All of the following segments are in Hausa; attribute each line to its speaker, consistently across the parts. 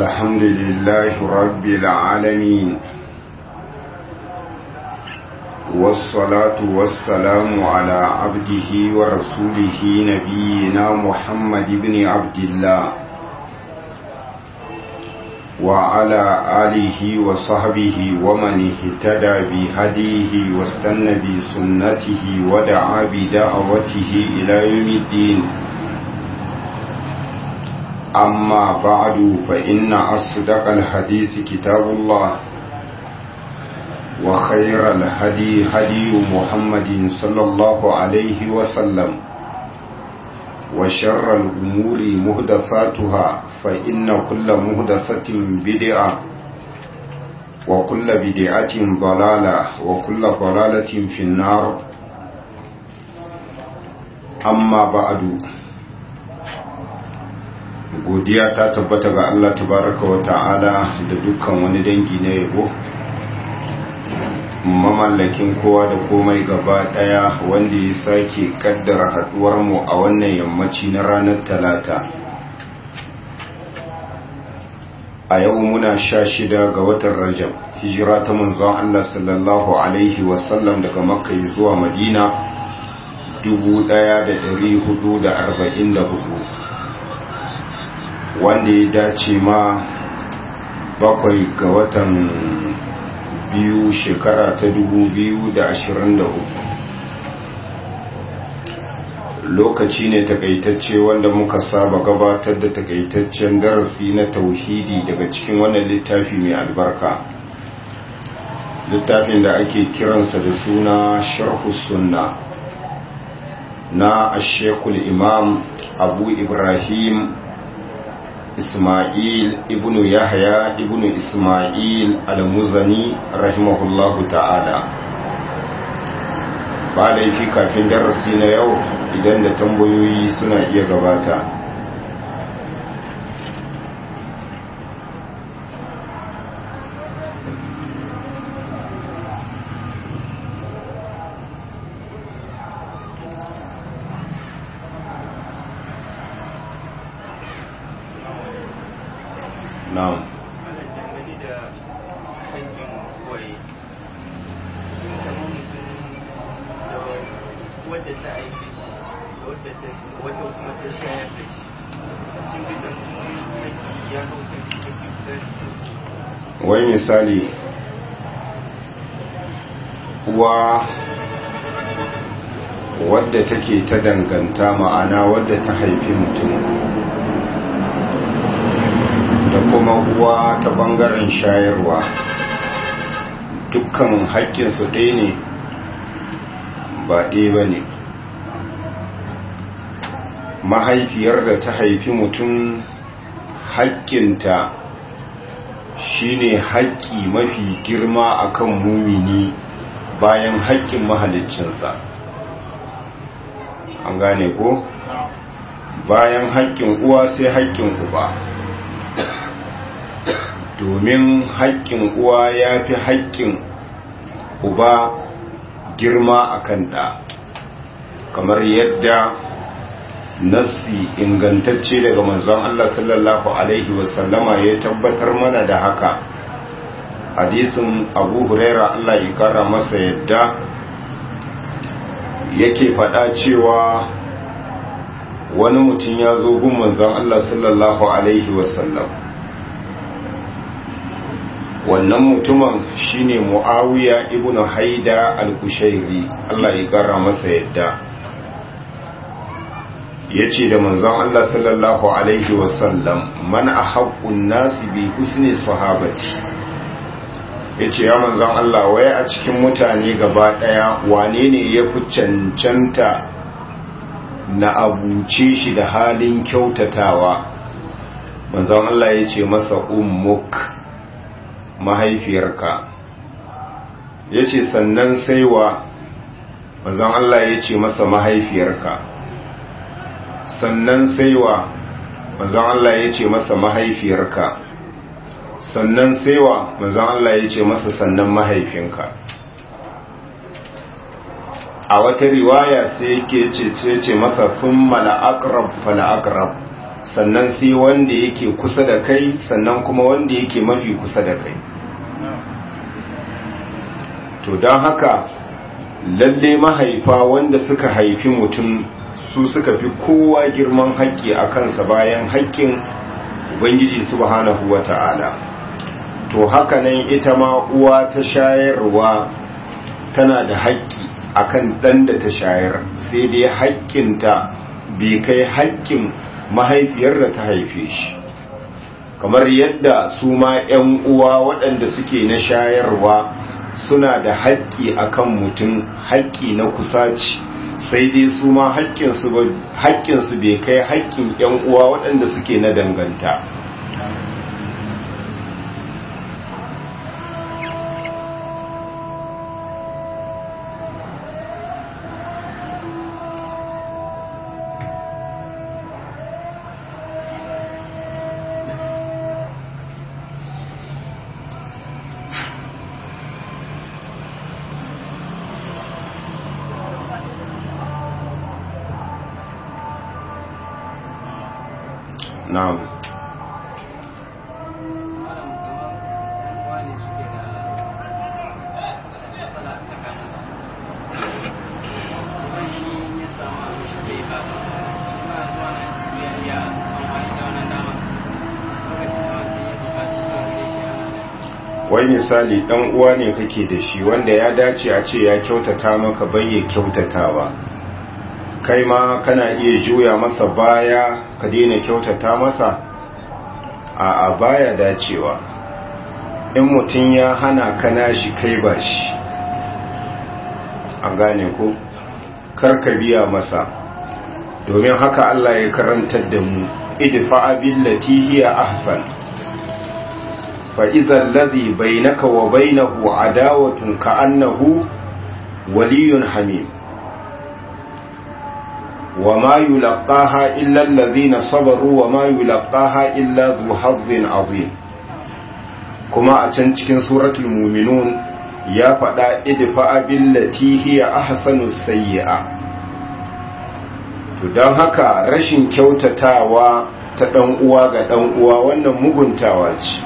Speaker 1: الحمد لله رب العالمين والصلاة والسلام على عبده ورسوله نبينا محمد بن عبد الله وعلى آله وصحبه ومن اهتدى بهديه واستنى بسنته ودعا بدعوته إلى يوم الدين أما بعد فإن أصدق الحديث كتاب الله وخير الهدي هدي محمد صلى الله عليه وسلم وشر الأمور مهدثاتها فإن كل مهدثة بدعة وكل بدعة ضلالة وكل ضلالة في النار أما بعد godiya ta tabbata ga Allah tabaraka wa ta'ala da dukkan wani dangi na yabo mamallakin kowa da komai gaba daya wanda ya sake kaddara haduwar mu a wannan yammaci na ranar talata a yau muna sha shida ga watan rajab hijira ta manzon Allah sallallahu alaihi wasallam daga makka zuwa madina 1444 wanda ya dace ma bakwai ga watan biyu shekara ta dubu biyu da ashirin da uku lokaci ne takaitacce wanda muka saba gabatar da takaitaccen darasi na tauhidi daga cikin wannan littafi mai albarka littafin da ake kiransa da suna sharhu sunna na ashekul imam abu ibrahim Ismail ibn Yahya ibn Ismail al-Muzani rahimahullahu ta'ala ba laifi kafin darasi na yau idan da tambayoyi suna iya gabata na'am
Speaker 2: wadda ta aiki wadda ta wata kuma ta shayar da shi sun bi da su ya hauta da
Speaker 1: wai misali uwa wadda take ta danganta ma'ana wadda ta haifi mutum da kuma uwa ta bangaren shayarwa dukkan haƙƙinsu ɗaya ne ba ɗaya ba ne mahaifiyar da ta haifi mutum haƙƙinta shine haƙƙi mafi girma akan mumini bayan haƙƙin mahaliccinsa an gane ko bayan haƙƙin uwa sai haƙƙin uba domin haƙƙin uwa ya fi haƙƙin uba girma a kan ɗa kamar yadda nassi ingantacce daga manzon Allah sallallahu Alaihi wasallama ya tabbatar mana da haka hadisin abu huraira Allah ya kara masa yadda yake faɗa cewa wani mutum ya zo gun manzon Allah sallallahu Alaihi wasallam wannan mutumin shine muawiya ibnu haida al-kushairi Allah ya kara masa yadda yace da manzon Allah sallallahu alaihi wasallam man ahaqqun nasi bi husni sahabati yace ya manzon Allah waye a cikin mutane gaba daya wane ne ya fi cancanta na abuce shi da halin kyautatawa manzon Allah yace masa ummuk mahaifiyarka ya ce sannan sai wa manzon Allah ya ce masa mahaifiyarka sannan sai wa manzon Allah ya ce masa mahaifiyarka sannan sai wa manzon Allah ya ce masa sannan mahaifinka a wata riwaya sai yake ce ce masa sun mala'akrab fala'akrab sannan sai wanda yake kusa da kai sannan kuma wanda yake mafi kusa da kai to don haka lalle mahaifa wanda suka haifi mutum su suka fi kowa girman haƙƙi a kansa bayan haƙƙin ubangiji subhanahu wa ta'ala to haka nan ita ma uwa ta shayarwa tana da haƙƙi akan ɗan da ta shayar sai dai haƙƙinta bai kai haƙƙin mahaifiyar da ta haife shi kamar yadda su ma 'yan uwa waɗanda suke na shayarwa suna da haƙƙi akan mutum haƙƙi na kusaci sai dai su ma haƙƙinsu bai kai haƙƙin 'yan uwa waɗanda suke na danganta na'am wai misali dan uwa ne kake da shi wanda ya dace a ce ya kyautata maka bai ya kyautatawa kai ma kana iya juya masa baya ka daina kyautata masa a a baya dacewa in mutum ya hana kana shi kai ba shi an gane ko karka biya masa domin haka Allah ya karantar da mu idfa billati hiya ahsan fa idza alladhi bainaka wa bainahu adawatun ka'annahu waliyyun hamim وما يلقاها إلا الذين صبروا وما يلقاها إلا ذو حظ عظيم كما أتنتكن سورة المؤمنون يا فدا ادفع بالتي هي أحسن السيئة to don haka rashin kyautatawa ta ɗan uwa ga ɗan uwa wannan muguntawa ce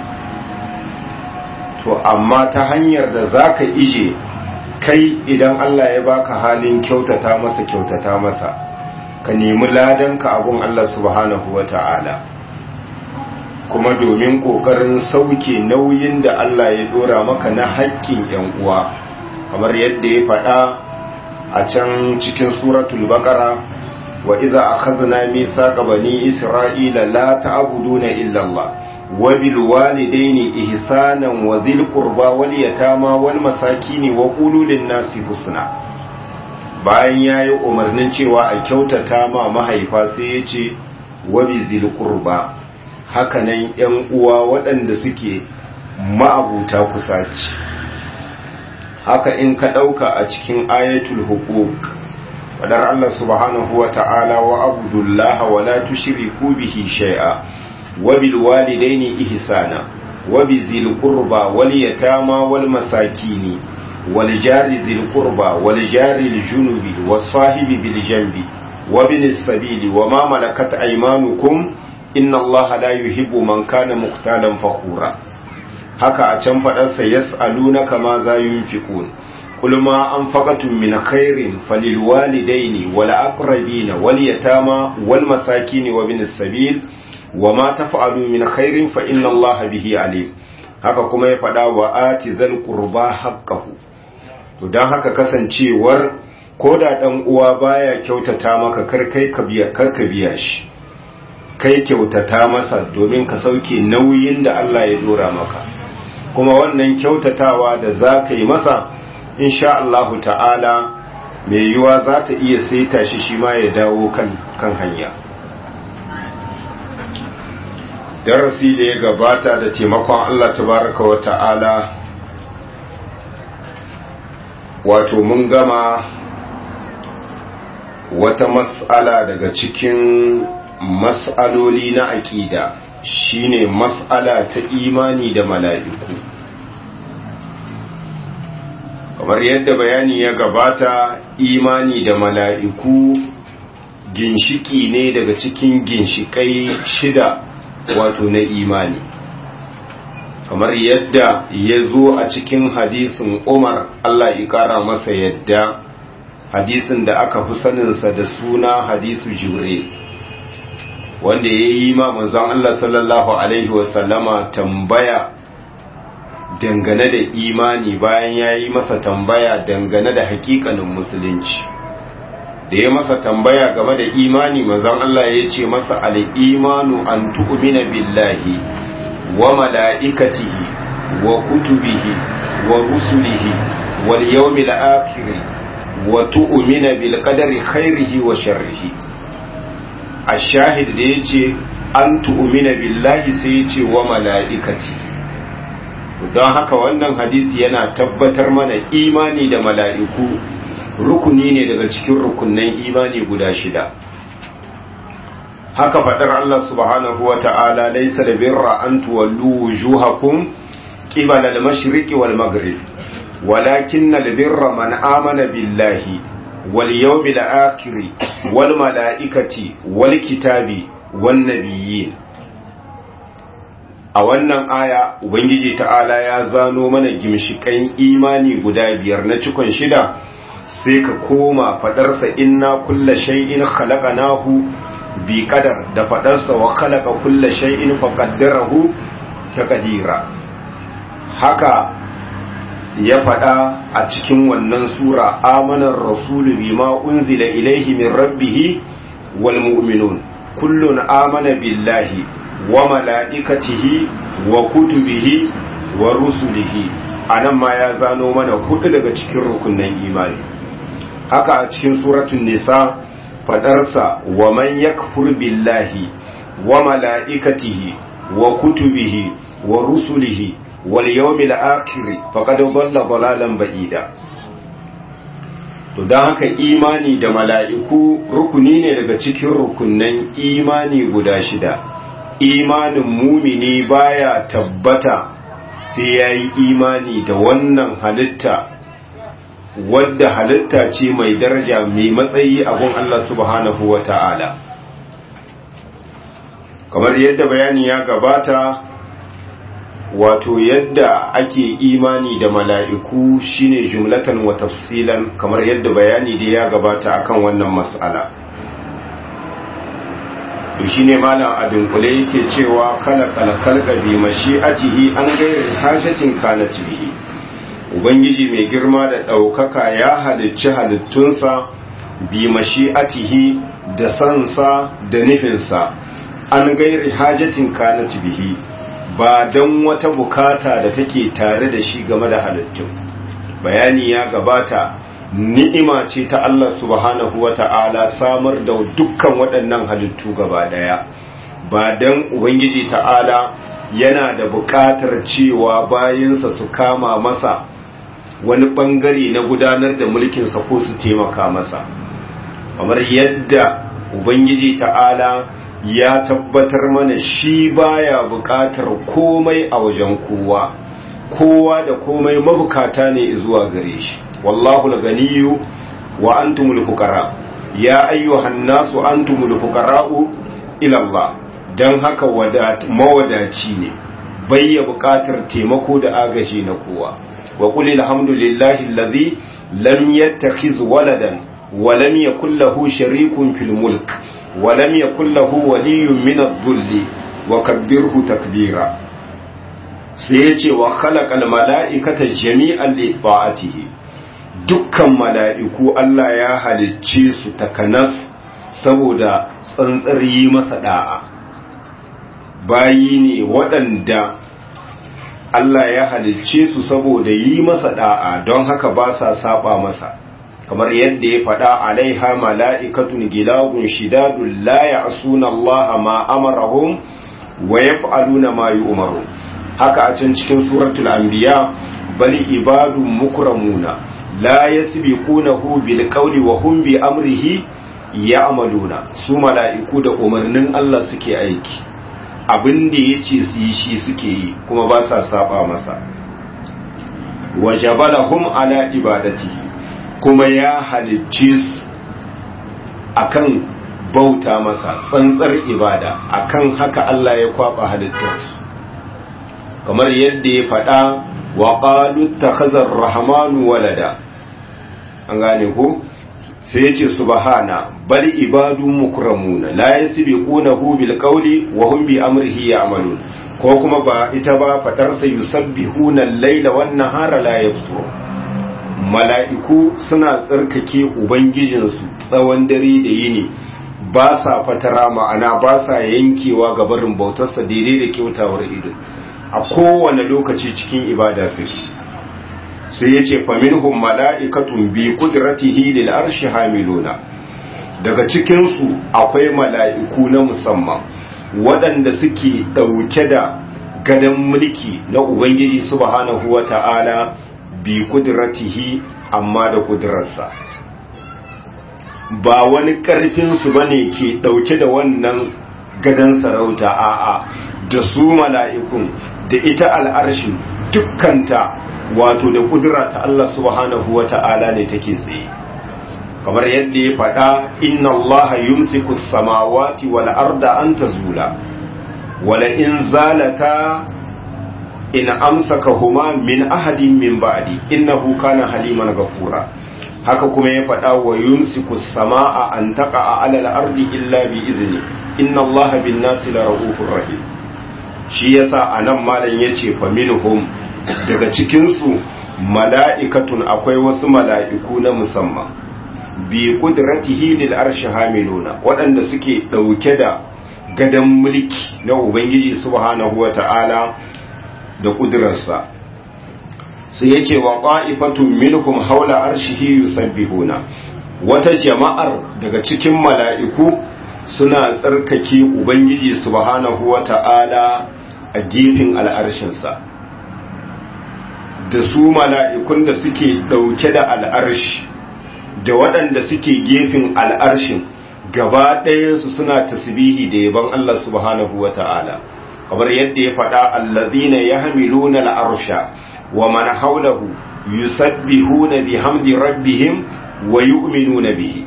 Speaker 1: to amma ta hanyar da zaka ije kai idan Allah ya baka halin kyautata masa kyautata masa ka nemi ladanka abun Allah subhanahu wa ta'ala kuma domin ƙoƙarin sauke nauyin da Allah ya ɗora maka na haƙƙin ‘yan uwa kamar yadda ya faɗa a can cikin suratul baƙara wa iza a kazina mithaqa bani isra'ila la ta'buduna illa Allah wa bil walidaini ihsanan wa dhil qurba wal yatama wal masakin wa qulu lin nasi husna bayan ya yi umarnin cewa a kyautata ma mahaifa sai ya ce wabi zilkurba hakanan ‘yan uwa waɗanda suke ma'abuta kusaci haka in ka ɗauka a cikin ayatul hukuk wadar Allah subhanahu wa ta'ala wa abudullaha wa la tushriku bihi shay'a wa bil walidaini ihsana wa bi zil qurba wal yatama wal masakini والجار ذي القربى والجار الجنب والصاحب بالجنب وابن السبيل وما ملكت أيمانكم إن الله لا يحب من كان مختالا فخورا haka a can faɗarsa yas'alunaka ma za yunfiqun qul ma anfaqatum min khairin falilwalidaini wal aqrabina wal yatama wal masakin wa bin sabil wa ma taf'alu min khairin fa inna allaha bihi alim haka kuma ya faɗa wa ati zal qurba haqqahu to don haka kasancewar ko da ɗan uwa baya kyautata maka kar kai ka biya kar ka biya shi kai kyautata masa domin ka sauke nauyin da Allah ya dora maka kuma wannan kyautatawa da za ka yi masa insha Allahu ta'ala mai yiwa za ta iya saita shi shi ma ya dawo kan kan hanya darasi da ya gabata da taimakon Allah tabaraka wa ta'ala wato mun gama wata mas'ala daga cikin mas'aloli na aƙida shine mas'ala ta imani da mala'iku kamar yadda bayani ya gabata imani da mala'iku ginshiki ne daga cikin ginshikai shida wato na imani kamar yadda ya zo a cikin hadisin umar Allah ya kara masa yadda hadisin da aka fi saninsa da suna hadisu jibril wanda ya yi ma manzon Allah sallallahu alaihi wasallama tambaya dangane da imani bayan ya yi masa tambaya dangane da hakikanin musulunci da ya masa tambaya game da imani manzon Allah ya ce masa al-imanu an tu'mina billahi wa mala'ikatihi wa kutubihi wa rusulihi wal yawmil akhir wa tu'mina bil qadari khairihi wa sharrihi ash-shahid da yace an tu'mina billahi sai yace wa mala'ikatihi don haka wannan hadisi yana tabbatar mana imani da mala'iku rukuni ne daga cikin rukunan imani guda shida haka faɗar Allah subhanahu wa ta'ala laisa da birra an tuwallu wujuhakum qibala al-mashriqi wal maghrib walakin al-birra man amana billahi wal yawmil akhir wal malaikati wal kitabi wan nabiyyin a wannan aya ubangiji ta'ala ya zano mana gimshikan imani guda biyar na cikon shida sai ka koma fadarsa inna kulla shay'in khalaqnahu bi qadar da fadarsa wa khalaqa kulla shay'in faqaddarahu taqdira haka ya fada a cikin wannan sura amanar rasulu bima unzila ilaihi min rabbih wal mu'minun kullun amana billahi wa mala'ikatihi wa kutubihi wa rusulihi anan ma ya zano mana hudu daga cikin rukunin imani haka a cikin suratun nisa fadarsa wa man yakfur billahi wa mala'ikatihi wa kutubihi wa rusulihi wal yawmil akhir faqad dhalla dhalalan ba'ida to dan haka imani da mala'iku rukuni ne daga cikin rukunnan imani guda shida imanin mumini baya tabbata sai yayi imani da wannan halitta wadda halitta ce mai daraja mai matsayi a gun Allah subhanahu wa ta'ala kamar yadda bayani ya gabata wato yadda ake imani da mala'iku shine jumlatan wa tafsilan kamar yadda bayani da ya gabata akan wannan mas'ala to shine malam abin kule yake cewa kala kalkalka bi mashi'atihi an gairi hajjatin kanat bihi ubangiji mai girma da ɗaukaka ya halicci halittunsa bi mashi'atihi da sansa da nufinsa an gairi hajatin kanat bihi ba don wata bukata da take tare da shi game da halittun bayani ya gabata ni'ima ce ta Allah subhanahu wa ta'ala samar da dukkan waɗannan halittu gaba ɗaya ba don ubangiji ta'ala yana da buƙatar cewa bayansa su kama masa wani ɓangare na gudanar da mulkinsa ko su taimaka masa kamar yadda ubangiji ta'ala ya tabbatar mana shi baya buƙatar komai a wajen kowa kowa da komai mabukata ne zuwa gare shi wallahu al-ganiyyu wa antumul fuqara ya ayyuhan nasu antumul fuqara'u ila Allah dan haka mawadaci ne bayya buƙatar taimako da agaji na kowa wa qul alhamdulillahi alladhi lam yattakhiz waladan wa lam yakul lahu sharikun fil mulk wa lam yakul lahu waliyyun min adh-dhulli wa kabbirhu takbira sai yace wa khalaqal mala'ikata jami'an li ta'atihi dukkan mala'iku Allah ya halicce su takanas saboda tsantsar yi masa da'a bayi ne waɗanda Allah ya halicce su saboda yi masa da'a don haka ba sa saba masa kamar yadda ya faɗa alaiha mala'ikatun gilagun shidadun la ya'suna Allah ma amarahum wa yaf'aluna ma yu'maru haka a can cikin suratul anbiya bali ibadun mukramuna la yasbiqunahu bil qawli wa hum bi amrihi ya'maluna su mala'iku da umarnin Allah suke aiki abin da yace su yi shi suke yi kuma ba sa saba masa wa jabalahum ala ibadatihi kuma ya halicce su akan bauta masa tsantsar ibada akan haka Allah ya kwaba halittarsu kamar yadda ya faɗa wa qalu takhazar rahmanu walada an gane ko sai ya ce subhana bal ibadu mukramuna la yasbiqunahu bil qawli wa hum bi amrihi ya'malun ko kuma ba ita ba fadar sa yusabbihuna al-laila wan nahara la yaftur mala'iku suna tsarkake ubangijinsu tsawon dare da yini ba sa fatara ma'ana ba sa yankewa ga barin bautarsa daidai da kyautawar ido a kowane lokaci cikin ibada suke sai ya ce faminhum mala'ikatun bi kudratihi lil arshi hamiluna daga cikinsu akwai mala'iku na musamman waɗanda suke ɗauke da gadon mulki na ubangiji subhanahu wa ta'ala bi kudratihi amma da kudurarsa ba wani ƙarfinsu ba ne ke ɗauke da wannan gadon sarauta a'a da su mala'ikun da ita al'arshin dukkanta wato da kudura ta Allah subhanahu wa ta'ala ne take tsaye kamar yadda ya faɗa inna Allah yumsiku samawati wal arda an tazula wala in zalata in amsaka huma min ahadin min ba'di innahu kana haliman ghafura haka kuma ya faɗa wa yumsiku samaa an taqa ala al-ardi illa bi izni inna Allah bin nasi la raufur rahim shi yasa anan malam yace fa minhum daga cikin su mala'ikatun akwai wasu mala'iku na musamman bi qudratihi lil arshi hamiluna waɗanda suke ɗauke da gadan mulki na ubangiji subhanahu wata'ala da ƙudurarsa sai yace wa qa'ifatun minhum haula arshihi yusabbihuna wata jama'ar daga cikin mala'iku suna tsarkake ubangiji subhanahu wata'ala a gefen al'arshinsa da su mala'ikun da suke ɗauke da al'arshi da waɗanda suke gefen al'arshin gaba ɗayansu suna tasbihi da yaban Allah subhanahu wa ta'ala kamar yadda ya faɗa allazina ya hamilu na al'arsha wa mana haulahu yusabbihuna bihamdi rabbihim wa yu'minuna bihi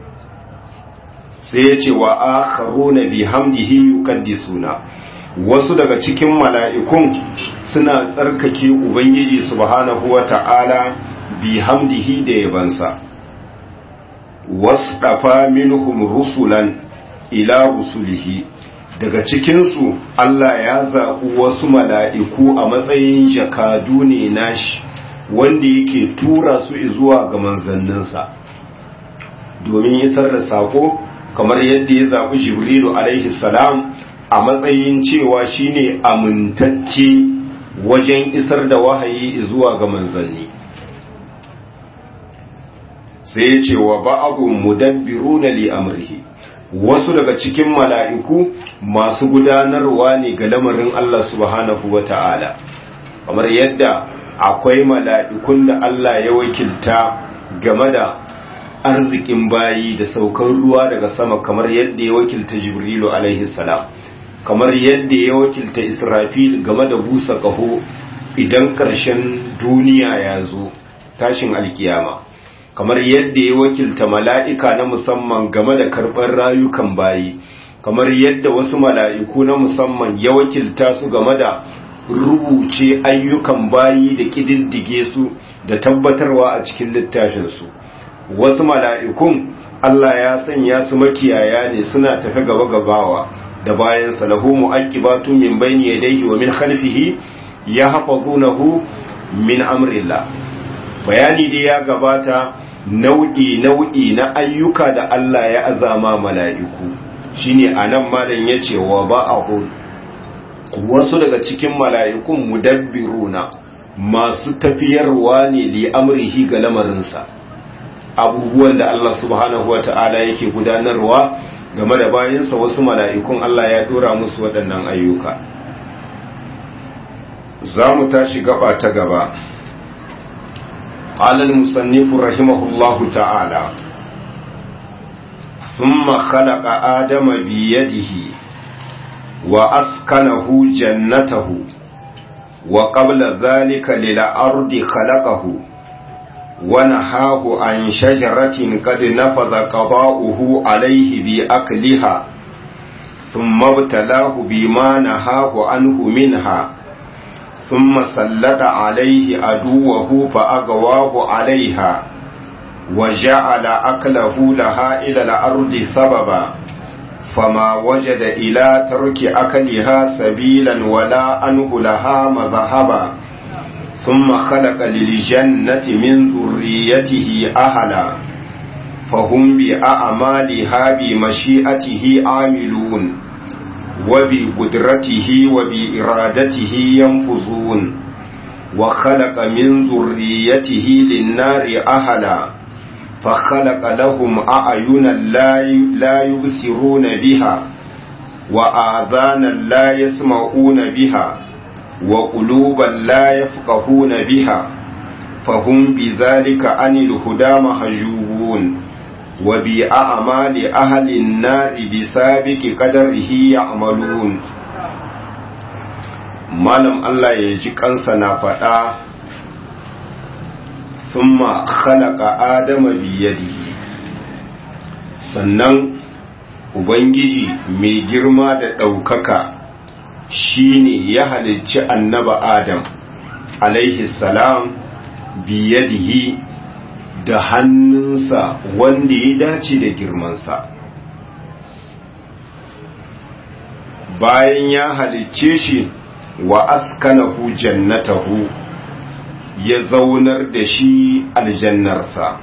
Speaker 1: sai ya ce wa akharuna bihamdihi yuqaddisuna wasu daga cikin mala'ikun suna tsarkake ubangiji subhanahu wa ta'ala bihamdihi da yabansa wasdafa minhum rusulan ila rusulihi daga cikinsu Allah ya zaɓi wasu mala'iku a matsayin jakadu ne nashi wanda yake tura su zuwa ga manzanninsa domin isar da sako kamar yadda ya zaɓi jibrilu alaihi salam a matsayin cewa shine amintacce wajen isar da wahayi zuwa ga manzanni sai ya ce wa ba'adun mudabbiruna li amrihi wasu daga cikin mala'iku masu gudanarwa ne ga lamarin Allah subhanahu wa ta'ala kamar yadda akwai mala'ikun da Allah ya wakilta game da arzikin bayi da saukar ruwa daga sama kamar yadda ya wakilta jibrilu alaihi salam kamar yadda ya wakilta israfil game da busa ƙaho idan ƙarshen duniya ya zo tashin alkiyama kamar yadda ya wakilta mala'ika na musamman game da karɓar rayukan bayi kamar yadda wasu mala'iku na musamman ya wakilta su game da rubuce ayyukan bayi da ƙididdige su da tabbatarwa a cikin littafinsu wasu mala'ikun Allah ya sanya su makiyaya ne suna tafi gaba gabawa da bayan salahu mu'aqqibatu min bayni yadayhi wa min khalfihi yahfazunahu min amrillah bayani dai ya gabata nau'i nau'i na ayyuka da Allah ya azama mala'iku shine anan malam yace wa ba'ahu wasu daga cikin mala'ikun mudabbiruna masu tafiyarwa ne li amrihi ga lamarinsa abubuwan da Allah subhanahu wata'ala yake gudanarwa game da bayansa wasu mala'ikun Allah ya dora musu waɗannan ayyuka za mu tashi gaba ta gaba قال المصنف رحمه الله تعالى ثم خلق آدم بيده وأسكنه جنته وقبل ذلك للأرض خلقه ونهاه عن شجرة قد نفذ قضاؤه عليه بأكلها ثم ابتلاه بما نهاه عنه منها ثم سلط عليه عدوه فأغواه عليها وجعل أكله لها إلى الأرض سببا فما وجد إلى ترك أكلها سبيلا ولا أنه لها مذهبا ثم خلق للجنة من ذريته أهلا فهم بأعمالها بمشيئته عاملون وبقدرته وبإرادته ينفذون وخلق من ذريته للنار أهلا فخلق لهم أعينا لا يبصرون بها وآذانا لا يسمعون بها وقلوبا لا يفقهون بها فهم بذلك عن الهدى مهجوبون وبأعمال أهل النار بسابق قدره يعملون malam Allah ya ji kansa na faɗa thumma khalaqa adama biyadihi sannan ubangiji mai girma da ɗaukaka shine ya halicci annaba adam alaihi salam biyadihi da hannunsa wanda ya dace da girmansa bayan ya halicce shi wa askanahu jannatahu ya zaunar da shi aljannarsa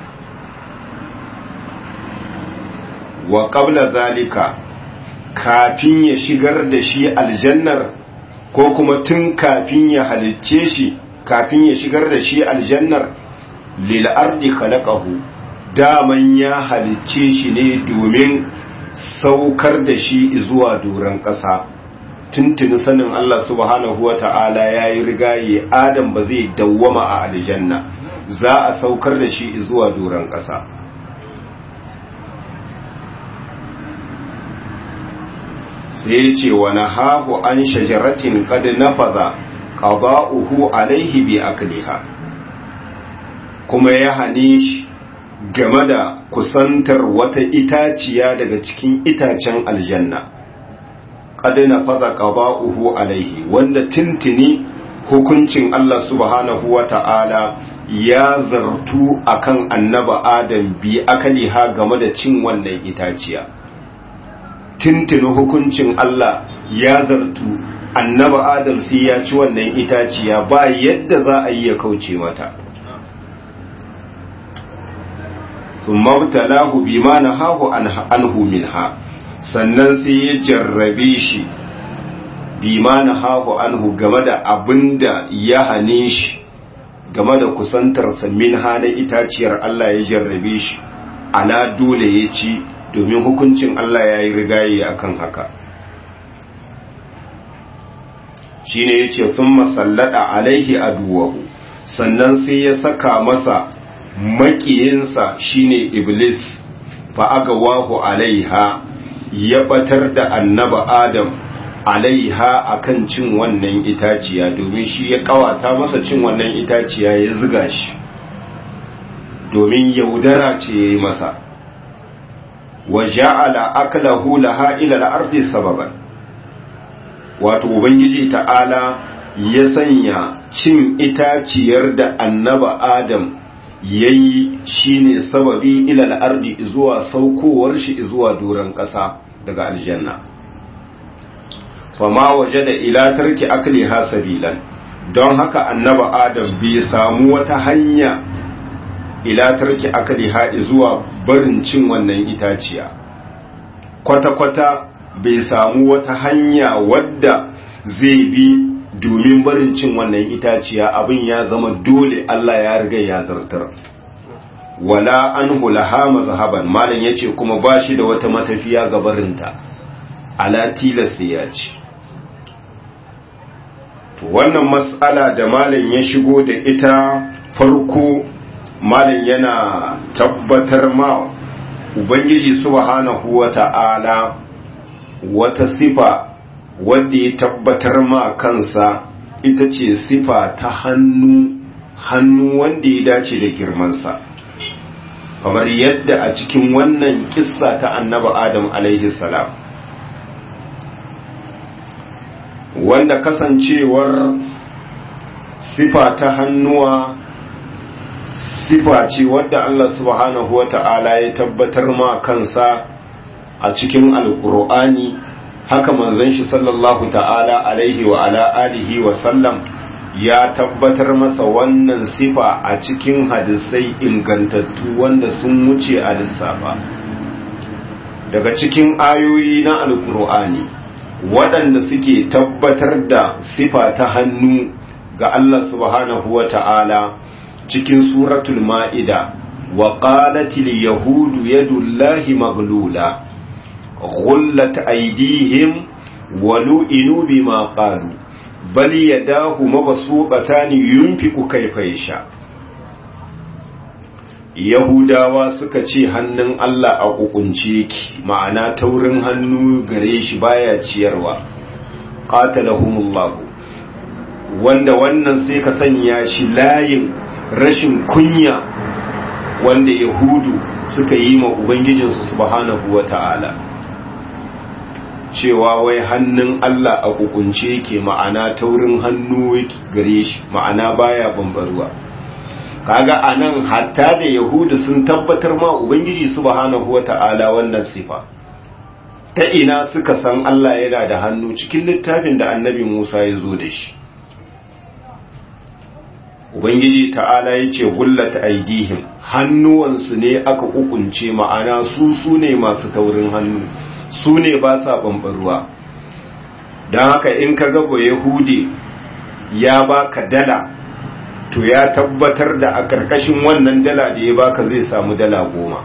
Speaker 1: wa qabla zalika kafin ya shigar da shi aljannar ko kuma tun kafin ya halicce shi kafin ya shigar da shi aljannar lil ardi khalaqahu daman ya halicce shi ne domin saukar da shi zuwa doron ƙasa tuntuni sanin Allah subhanahu wa ta'ala ya yi rigaye Adam ba zai dawwama a aljanna za a saukar da shi zuwa doron ƙasa sai ya ce wani hahu an shajaratin kad nafaza qada'uhu alaihi bi akliha kuma ya hane shi game da kusantar wata itaciya daga cikin itacen aljanna qadina faza qada'uhu alaihi wanda tintini hukuncin Allah subhanahu wata'ala ya zartu akan annaba Adam bi akaliha game da cin wannan itaciya tintini hukuncin Allah ya zartu annaba Adam sai ya ci wannan itaciya ba yadda za a yi ya kauce mata ثم ابتلاه بما نهاه عنه منها sannan sai ya jarrabe shi bima nahahu anhu game da abinda ya hane shi game da kusantarsa minha na itaciyar Allah ya jarrabe shi ala dole ya ci domin hukuncin Allah ya yi rigaye akan haka shine yace thumma sallada alaihi aduwahu sannan sai ya saka masa makiyinsa shine iblis fa aga wahu alaiha ya batar da annaba adam alaiha akan cin wannan itaciya domin shi ya kawata masa cin wannan itaciya ya ziga shi domin yaudara ce ya yi masa wa ja'ala aklahu laha ila al-ardi sababan wato ubangiji ta'ala ya sanya cin itaciyar da annaba adam yayi shine sababi ilal ardi zuwa saukowar shi zuwa doron ƙasa daga aljanna fama waje da ila tarki akliha sabilan don haka annaba adam bai samu wata hanya ila tarki akliha zuwa barin cin wannan itaciya kwata-kwata bai samu wata hanya wadda zai bi domin barin cin wannan itaciya abin ya zama dole Allah ya riga ya zartar wala an hulaha mazhaban malam yace kuma ba shi da wata matafiya ga barinta ala tilas ya ce to wannan mas'ala da malam ya shigo da ita farko malam yana tabbatar ma ubangiji subhanahu wata'ala wata sifa wadda ya tabbatar ma kansa ita ce sifa ta hannu hannu wanda ya dace da girmansa kamar yadda a cikin wannan kissa ta annaba adam alaihi salam wanda kasancewar sifa ta hannuwa sifa ce wadda Allah subhanahu wata'ala ya tabbatar ma kansa a cikin alkur'ani haka manzon shi sallallahu ta'ala alaihi wa ala alihi wa sallam ya tabbatar masa wannan sifa a cikin hadisai ingantattu wanda sun wuce a lissafa daga cikin ayoyi na alkur'ani waɗanda suke tabbatar da sifa ta hannu ga Allah subhanahu wa ta'ala cikin suratul ma'ida wa qalatil yahudu yadullahi maglula غلت أيديهم ولئنوا بما قالوا بل يداه مبسوطتان ينفق كيف يشاء Yahudawa suka ce hannun Allah a kukunce ki ma'ana taurin hannu gare shi baya ciyarwa qatalahumullahu wanda wannan sai ka sanya shi layin rashin kunya wanda Yahudu suka yi ma Ubangijinsu subhanahu wata'ala cewa wai hannun Allah a kukunce ke ma'ana taurin hannu gare shi ma'ana baya bambaruwa kaga anan hatta da yahudu sun tabbatar ma ubangiji subhanahu wata'ala wannan sifa ta ina suka san Allah yana da hannu cikin littafin da annabi Musa ya zo da shi ubangiji ta'ala ya ce gullata aidihim hannuwansu ne aka kukunce ma'ana su su ne masu taurin hannu su ne ba sa ɓamɓarwa don haka in ka gaba yahudi ya baka dala to ya tabbatar da a ƙarƙashin wannan dala da ya baka zai samu dala goma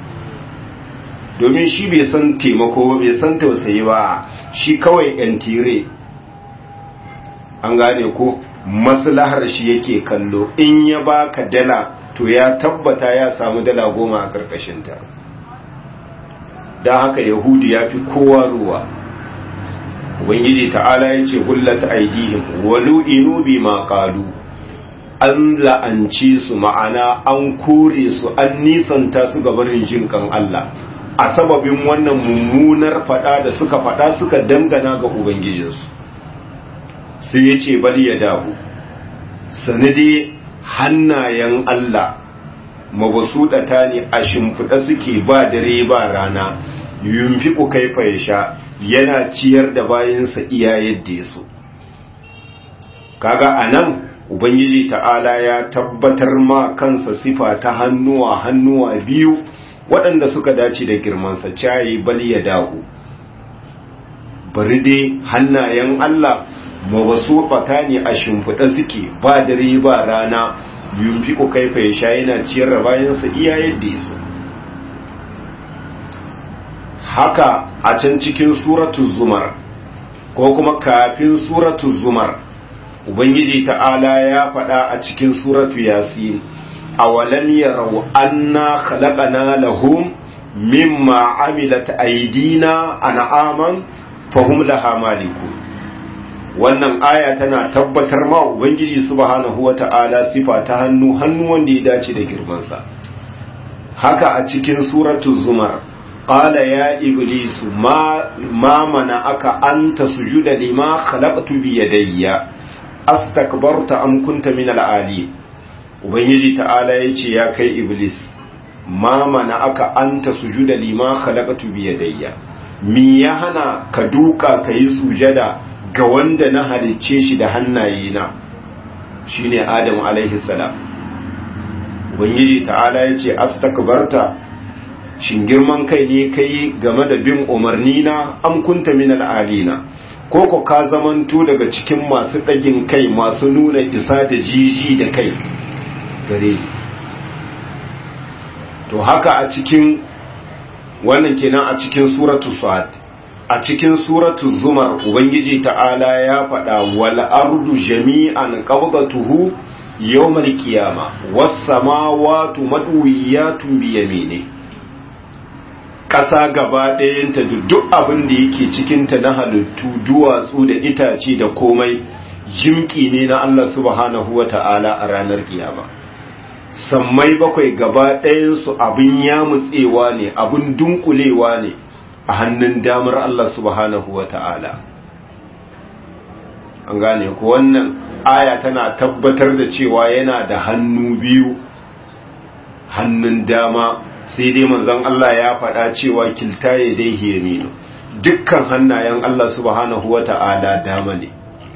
Speaker 1: domin shi bai san taimako bai san tausayi ba shi kawai yan tire an gane ko maslahar shi yake kallo in ya baka dala to ya tabbata ya samu dala goma a ƙarƙashinta don haka yahudi ya fi kowa ruwa ubangiji ta'ala ya ce hullata aidihim walu inu bi ma qalu an la'anci su ma'ana an kore su an nisanta su ga barin jinkan Allah a sababin wannan mummunar fada da suka fada suka dangana ga ubangijinsu sai ya ce bal ya dahu sanade hannayen Allah mabasuɗata ne a shimfiɗa suke ba dare ba rana yunfiku kaifa ya sha yana ciyar da bayansa iya yadda ya so kaga anan ubangiji ta'ala ya tabbatar ma kansa sifa ta hannuwa hannuwa biyu waɗanda suka dace da girmansa cayi bal ya dahu bari dai hannayen Allah mabasuɗata ne a shimfiɗa suke ba dare ba rana yunfiku kaifa ya sha yana ciyar da bayansa iya yadda ya so haka a can cikin suratu zumar ko kuma kafin suratu zumar ubangiji ta'ala ya faɗa a cikin suratu yasin awalam yarau anna khalaqana lahum mimma amilat aydina an'aman fahum laha malikun wannan aya tana tabbatar ma ubangiji subhanahu wata'ala sifa ta hannu hannu wanda ya dace da girmansa haka a cikin suratu zumar qala ya iblisu ma ma mana'aka anta sujuda lima khalaqtu bi yadayya astakbarta am kunta min al-ali ubangiji ta'ala yace ya kai iblis ma mana'aka anta sujuda lima khalaqtu bi yadayya mi ya hana ka duka kai sujada ga wanda na halicce shi da hannayena shine Adamu alaihi salam ubangiji ta'ala yace astakbarta shin girman kai ne kai game da bin umarni na am kunta min al'alina ko ko ka zamanto daga cikin masu dagin kai masu nuna isa da jiji da kai gare to haka a cikin wannan kenan a cikin suratu sad a cikin suratu zumar ubangiji ta'ala ya faɗa wal ardu jami'an qabdatuhu yawmal qiyama was samawati madwiyatun bi yamini ƙasa gaba ɗayanta da duk abin da yake cikinta na halittu duwatsu da itace da komai jimki ne na Allah subhanahu wa ta'ala a ranar kiyama sammai bakwai gaba ɗayansu abin yamutsewa ne abin dunkulewa ne a hannun damar Allah subhanahu wa ta'ala an gane ku wannan aya tana tabbatar da cewa yana da hannu biyu hannun dama sai dai manzon Allah ya faɗa cewa kilta ya dai yaminu dukkan hannayen Allah subhanahu wa ta'ala dama ne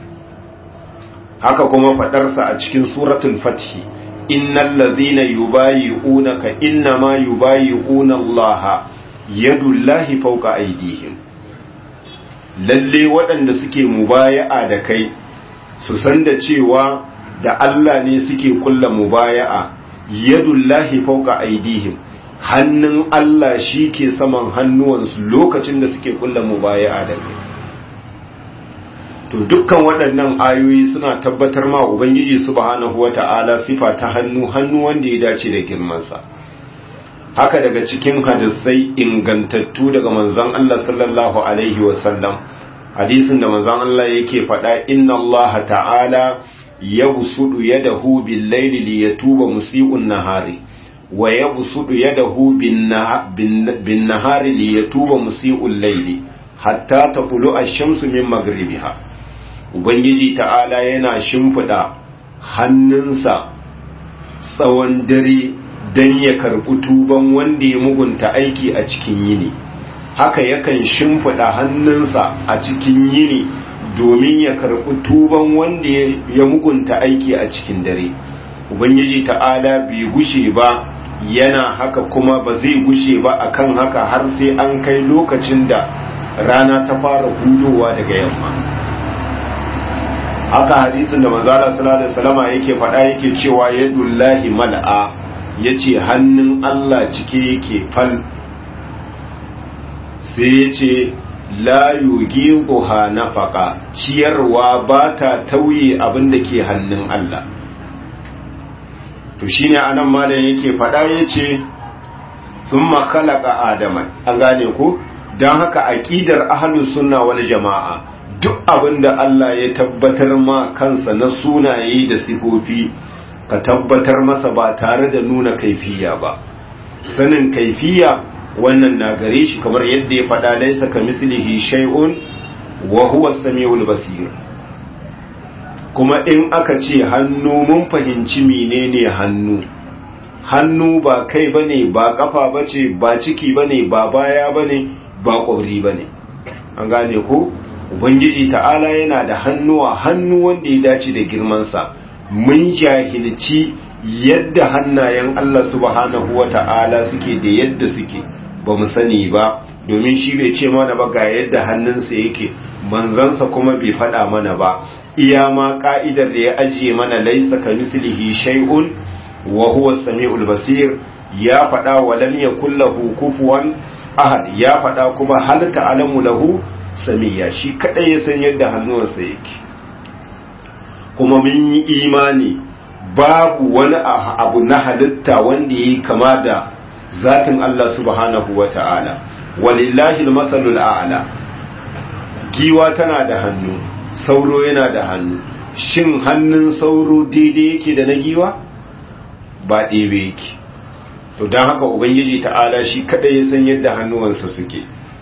Speaker 1: haka kuma faɗarsa a cikin suratul fathi innal ladhina yubayi'unaka innama yubayi'una Allah yadullahi fawqa aydihim lalle waɗanda suke mubaya'a da kai su san da cewa da Allah ne suke kulla mubaya'a yadullahi fawqa aydihim hannun Allah shi ke saman hannuwansu lokacin da suke kulla mubaya'a da kai to dukkan waɗannan ayoyi suna tabbatar ma ubangiji subhanahu wata'ala sifa ta hannu hannu wanda ya dace da girmansa haka daga cikin hadisai ingantattu daga manzon Allah sallallahu alaihi wasallam hadisin da manzon Allah yake faɗa inna Allah ta'ala yabsudu yadahu bil layli liyatuba musii'un nahari wa yabsudu yadahu bin nahari liyatuba musii'ul layli hatta taqulu ash-shamsu min maghribiha ubangiji ta'ala yana shimfiɗa hannunsa tsawon dare don ya karɓi tuban wanda ya mugunta aiki a cikin yini haka yakan shimfiɗa hannunsa a cikin yini domin ya karɓi tuban wanda ya mugunta aiki a cikin dare ubangiji ta'ala bai gushe ba yana haka kuma ba zai gushe ba akan haka har sai an kai lokacin da rana ta fara hudowa daga yamma haka hadisin da manzala sallallahu alaihi wasallama yake faɗa yake cewa yadullahi mal'a yace hannun Allah cike yake fal sai yace la yugiquha nafaqa ciyarwa ba ta tauye abin da ke hannun Allah to shine anan malam yake faɗa yace thumma khalaqa adama an gane ko dan haka aqidar ahlus sunna wal jamaa duk abin da Allah ya tabbatar ma kansa na sunaye da sifofi ka tabbatar masa ba tare da nuna kaifiya ba sanin kaifiya wannan na gare shi kamar yadda ya faɗa laisa ka mislihi shay'un wa huwa samiul basir kuma in aka ce hannu mun fahimci menene hannu hannu ba kai bane ba kafa bace ba ciki bane ba baya bane ba kwabri bane an gane ko ubangiji ta'ala yana da hannuwa hannu wanda ya dace da girmansa mun jahilci yadda hannayen Allah subhanahu wa ta'ala suke da yadda suke ba mu sani ba domin shi bai ce mana ba ga yadda hannunsa yake manzansa kuma bai faɗa mana ba iya ma ka'idar da ya ajiye mana laisa ka mislihi shay'un wa huwa samiul basir ya faɗa wa lam yakul lahu kufuwan ahad ya faɗa kuma hal ta'lamu lahu samiya shi kadai ya san yadda hannuwansa yake kuma mun yi imani babu wani abu na halitta wanda yi kama da zatin Allah subhanahu wa ta'ala walillahi masalul a'la giwa tana da hannu sauro yana da hannu shin hannun sauro daidai yake da na giwa ba ɗebe yake to don haka ubangiji ta'ala shi kadai ya san yadda hannuwansa suke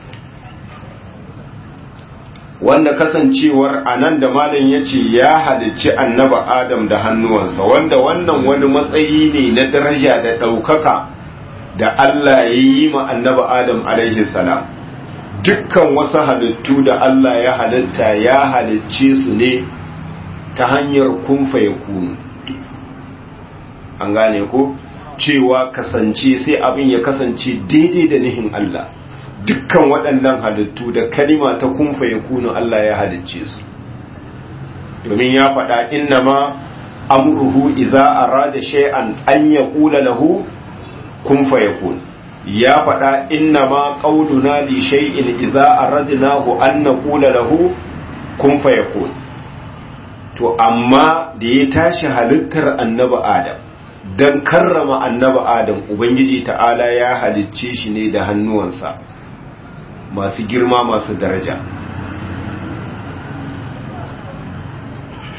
Speaker 1: wanda kasancewar a nan da malam ya ce ya halicci annaba adam da hannuwansa wanda wannan wani matsayi ne na daraja da ɗaukaka da Allah ya yi ma annaba adam alaihi salam dukkan wasu halittu da Allah ya halitta ya halicce su ne ta hanyar kunfa ya kunu an gane ko cewa kasance sai abin ya kasance daidai da nihin Allah dukkan waɗannan halittu da kalima ta kunfa ya kunu Allah ya halicce su domin ya faɗa inna ma amruhu idza arada shay'an an yaqula lahu kun fayakun ya faɗa inna ma qauluna li shay'in idza aradnahu an naqula lahu kun fayakun to amma da ya tashi halittar annabi adam dan karrama annabi adam ubangiji ta'ala ya halicce shi ne da hannuwansa masu girma masu daraja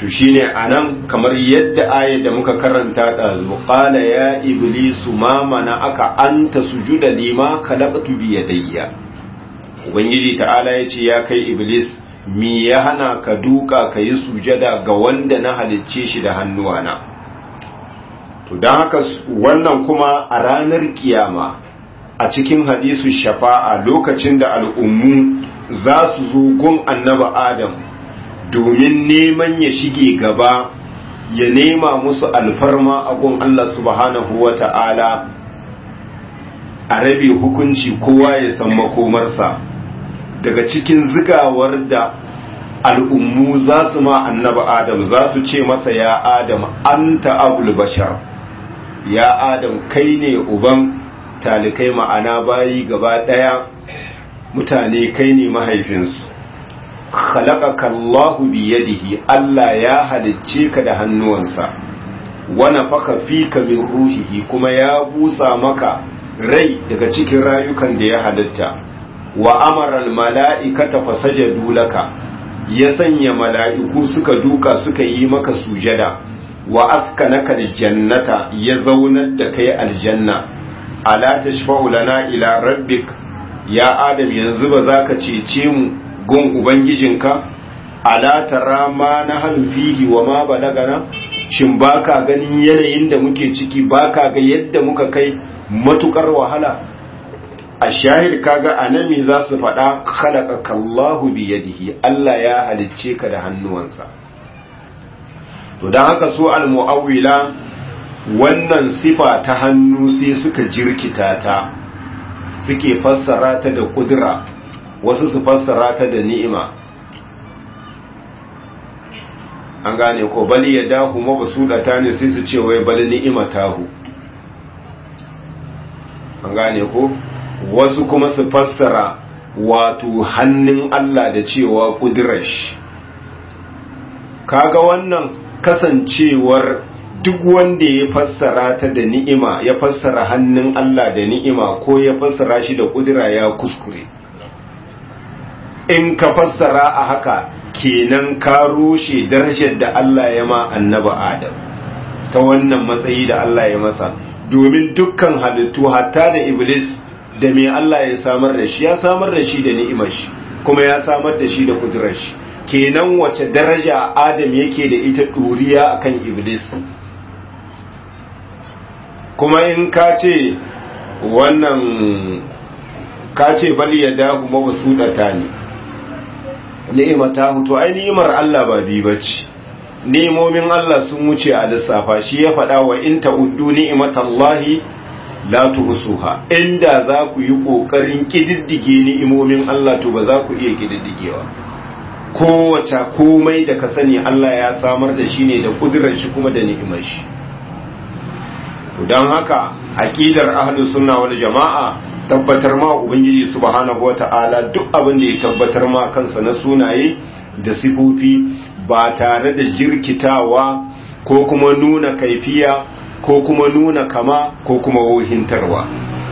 Speaker 1: to shine anan kamar yadda ayar da muka karanta ɗazu qala ya iblisu ma mana aka anta sujuda lima khalaqtu bi yadayya ubangiji ta'ala yace ya kai iblis mi ya hana ka duka ka yi sujada ga wanda na halicce shi da hannuwana to don haka wannan kuma a ranar kiyama a cikin hadisu shafa'a lokacin da al'ummu za su zo gun annaba adam domin neman ya shige gaba ya nema musu alfarma a gun Allah subhanahu wa ta'ala a rabe hukunci kowa ya san makomarsa daga cikin zigawar da al'ummu za su ma annaba adam za su ce masa ya adam anta abul bashar ya adam kai ne uban talikai ma'ana bayi gaba ɗaya mutane kai ne mahaifinsu khalaqaka Allahu bi yadihi Allah ya halicce ka da hannuwansa wa nafaka fika min ruhihi kuma ya busa maka rai daga cikin rayukan da ya halitta wa amara al mala'ikata fasajadu laka ya sanya mala'iku suka duka suka yi maka sujada wa askanaka jannata ya zaunar da kai aljanna ala tashfa'u lana ila rabbik ya adam yanzu ba za ka cece mu gun ubangijinka ala tara ma na fihi wa ma balagana shin baka ganin yanayin da muke ciki baka ga yadda muka kai matukar wahala a shahid kaga anami za su faɗa khalaqaka Allahu bi yadihi Allah ya halicce ka da hannuwansa to dan haka su al-mu'awwila wannan sifa ta hannu sai suka jirkita ta suke fassara ta da kudura wasu su fassara ta da ni'ima an gane ko bali ya dahu mabsudata ne sai su ce wai bali ni'ima tahu an gane ko wasu kuma su fassara wato hannun Allah da cewa kudurar shi kaga wannan kasancewar duk wanda ya fassara ta da ni'ima ya fassara hannun Allah da ni'ima ko ya fassara shi da kudura ya kuskure in ka fassara a haka kenan ka rushe darajar da Allah ya ma annaba Adam ta wannan matsayi da Allah ya masa domin dukkan halittu hatta da Iblis da me Allah ya samar da shi ya samar da shi da ni'imar shi kuma ya samar da shi da kudurar shi kenan wace daraja Adam yake da ita duriya akan Iblis kuma in ka ce wannan ka ce bali ya dahu mabasudata ne ni'imata hutu ai ni'imar Allah ba bi bace ni'imomin Allah sun wuce a lissafa shi ya faɗa wa in ta'uddu ni'imatallahi la tuhsuha inda za ku yi kokarin kididdige ni'imomin Allah to ba za ku iya kididdigewa kowace komai da ka sani Allah ya samar da shi ne da kudirar shi kuma da ni'imar shi don haka aqidar ahlus sunna wal jama'a tabbatar ma ubangiji subhanahu wata'ala duk abin da ya tabbatar ma kansa na sunaye da sifofi ba tare da jirkitawa ko kuma nuna kaifiya ko kuma nuna kama ko kuma wohintarwa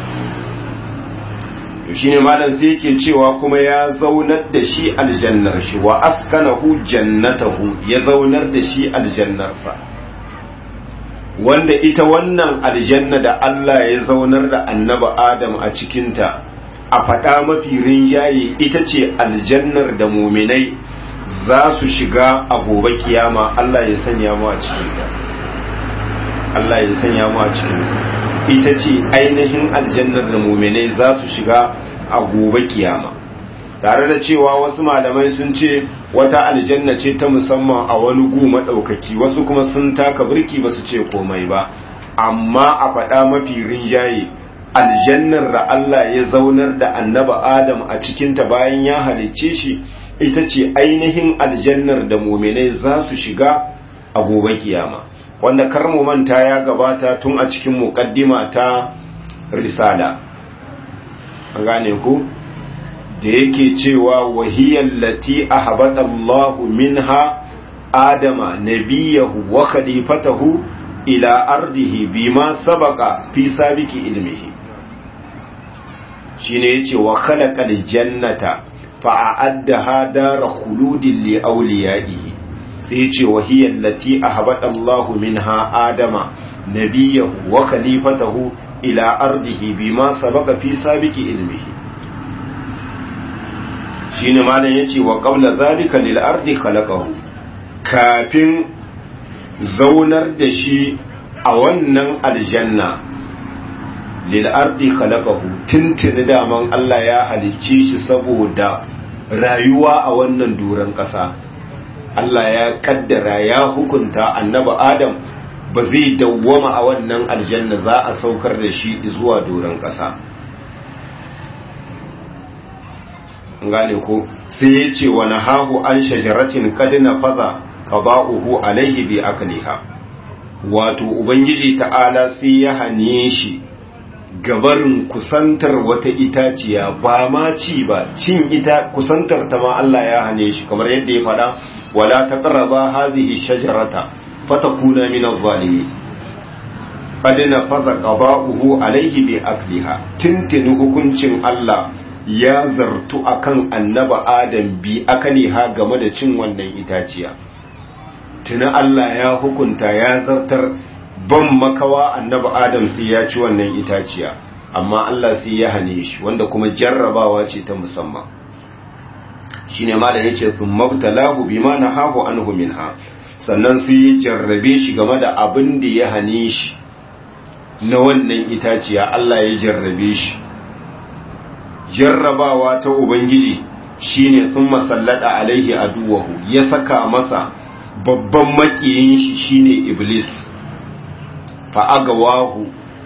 Speaker 1: shine malam sai yake cewa kuma ya zaunar da shi aljannar shi wa askanahu jannatahu ya zaunar da shi aljannarsa wanda ita wannan aljanna da Allah ya zaunar da annaba Adam a cikinta a faɗa mafi rinjaye ita ce aljannar da muminai za su shiga a gobe kiyama Allah ya sanya mu a cikinta Allah ya sanya mu a cikinta ita ce ainihin aljannar da muminai za su shiga a gobe kiyama tare da cewa wasu malamai sun ce wata aljanna ce ta musamman a wani gu maɗaukaki wasu kuma sun taka birki ba su ce komai ba amma a faɗa mafi rinjaye aljannar da Allah ya zaunar da annaba Adam a cikinta bayan ya halicce shi ita ce ainihin aljannar da muminai za su shiga a gobe kiyama wanda kar mu manta ya gabata tun a cikin muqaddima ta risala an gane ku da yake cewa wahiyar lati a habata Allahu minha Adama nabiyahu wa khalifatahu ila ardihi bima sabaka fi sabiki ilmihi shine yace wa khalaqal jannata fa a'addaha dar khuludin li awliyaihi sai ce wahiyar lati a habaɗallahu min ha adama nabiyahu wa khalifatahu ila ardihi bima sabaka fi sabiki ilmihi shine malam yace wa qabla zalika lil ardi khalaqahu kafin zaunar da shi a wannan aljanna lil ardi khalaqahu tuntuni daman Allah ya halicce shi saboda rayuwa a wannan duran ƙasa Allah ya kaddara ya hukunta annabi Adam ba zai dawwama a wannan aljanna za a saukar da shi zuwa doron ƙasa gane ko sai ya ce wani hahu an shajaratin kadina faza qada'uhu alaihi bi akliha wato ubangiji ta'ala sai ya hane shi gabarin kusantar wata itaciya ba ma ci ba cin ita kusantar ta ma Allah ya hane shi kamar yadda ya faɗa wala taqraba hadhihi shajarata fatakuna min adh-dhalimin qad nafaza qada'uhu alayhi bi akliha tintini hukuncin Allah ya zartu akan annaba Adam bi akliha game da cin wannan itaciya tuna Allah ya hukunta ya zartar ban makawa annaba Adam sai ya ci wannan itaciya amma Allah sai ya hane shi wanda kuma jarrabawa ce ta musamman shine malam yace thumma btalahu bima nahahu anhu minha sannan sai ya jarrabe shi game da abin da ya hane shi na wannan itaciya Allah ya jarrabe shi jarrabawa ta ubangiji shine sun masallada alaihi aduwahu ya saka masa babban makiyin shi shine iblis fa'agawahu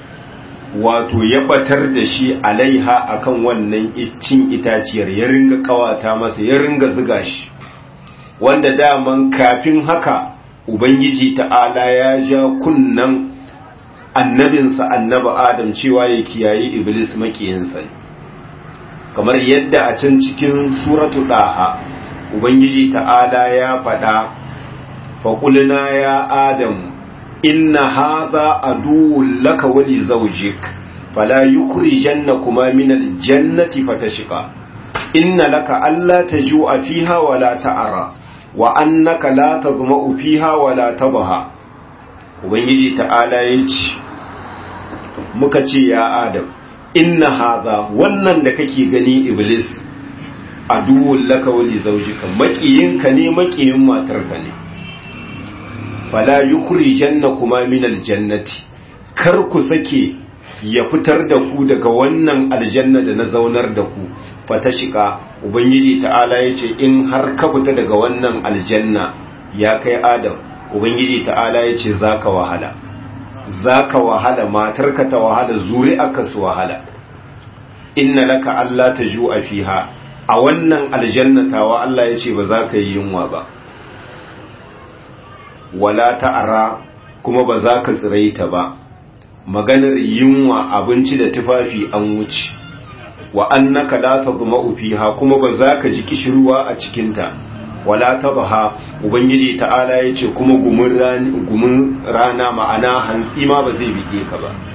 Speaker 1: wato ya batar da shi alaiha akan wannan cin itaciyar ya ringa kawata masa ya ringa ziga shi wanda daman kafin haka ubangiji ta'ala ya ja kunnan annabinsa annaba adam cewa ya kiyaye iblis makiyinsa kamar yadda a can cikin suratu daha ubangiji ta'ala ya faɗa faƙulina ya adam inna hadha aduwwun laka wa li zawjik fala yukhrijannakuma min aljannati fatashqa inna laka alla tajua fiha wa la ta'ra wa annaka la tadma'u fiha wa la tadha ubangiji ta'ala yace muka ce ya adam inna hadha wannan da kake gani iblis aduwwun laka wa li zawjika makiyinka ne makiyin matarka ne fala yukhrijannakuma min aljannati kar ku sake ya fitar da ku daga wannan aljanna da na zaunar da ku fata shiga ubangiji ta'ala yace in har ka fita daga wannan aljanna ya kai adam ubangiji ta'ala yace zaka wahala zaka wahala matarka ta wahala zuri'arka su wahala inna laka alla tajua fiha a wannan aljanna tawa Allah yace ba za ka yi yunwa ba wala ta'ara kuma ba za ka tsiraita ba maganar yunwa abinci da tufafi an wuce wa annaka la tadma'u fiha kuma ba za ka ji kishirwa a cikinta wala tadha ubangiji ta'ala yace kuma gumin rana gumin rana ma'ana hantsi ma ba zai bige ka ba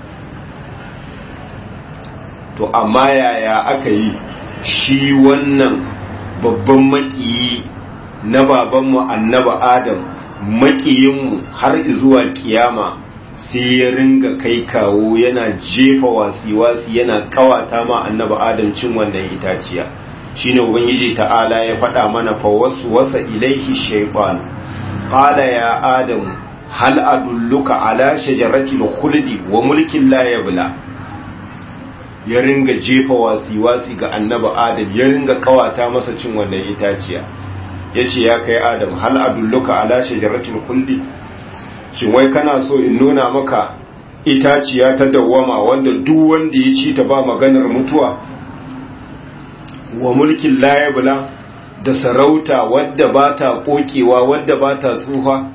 Speaker 1: to amma yaya aka yi shi wannan babban makiyi na babanmu annaba adam makiyinmu har zuwa kiyama sai ya ringa kai kawo yana jefa wasi-wasi yana kawata ma annaba adam cin wannan itaciya shine ubangiji ta'ala ya faɗa mana fa wasu wasa ilaihi shaytan qala ya adam hal adulluka ala shajaratil khuldi wa mulkin la yabla ya ringa jefa wasi-wasi ga annaba adam ya ringa kawata masa cin wannan itaciya ya ce ya kai adam hal adulluka ala shajaratul kulli shin wai kana so in nuna maka itaciya ta dawwama wanda duk wanda ya ci ta ba maganar mutuwa wa mulkin layabla da sarauta wadda ba ta kokewa wadda ba ta tsufa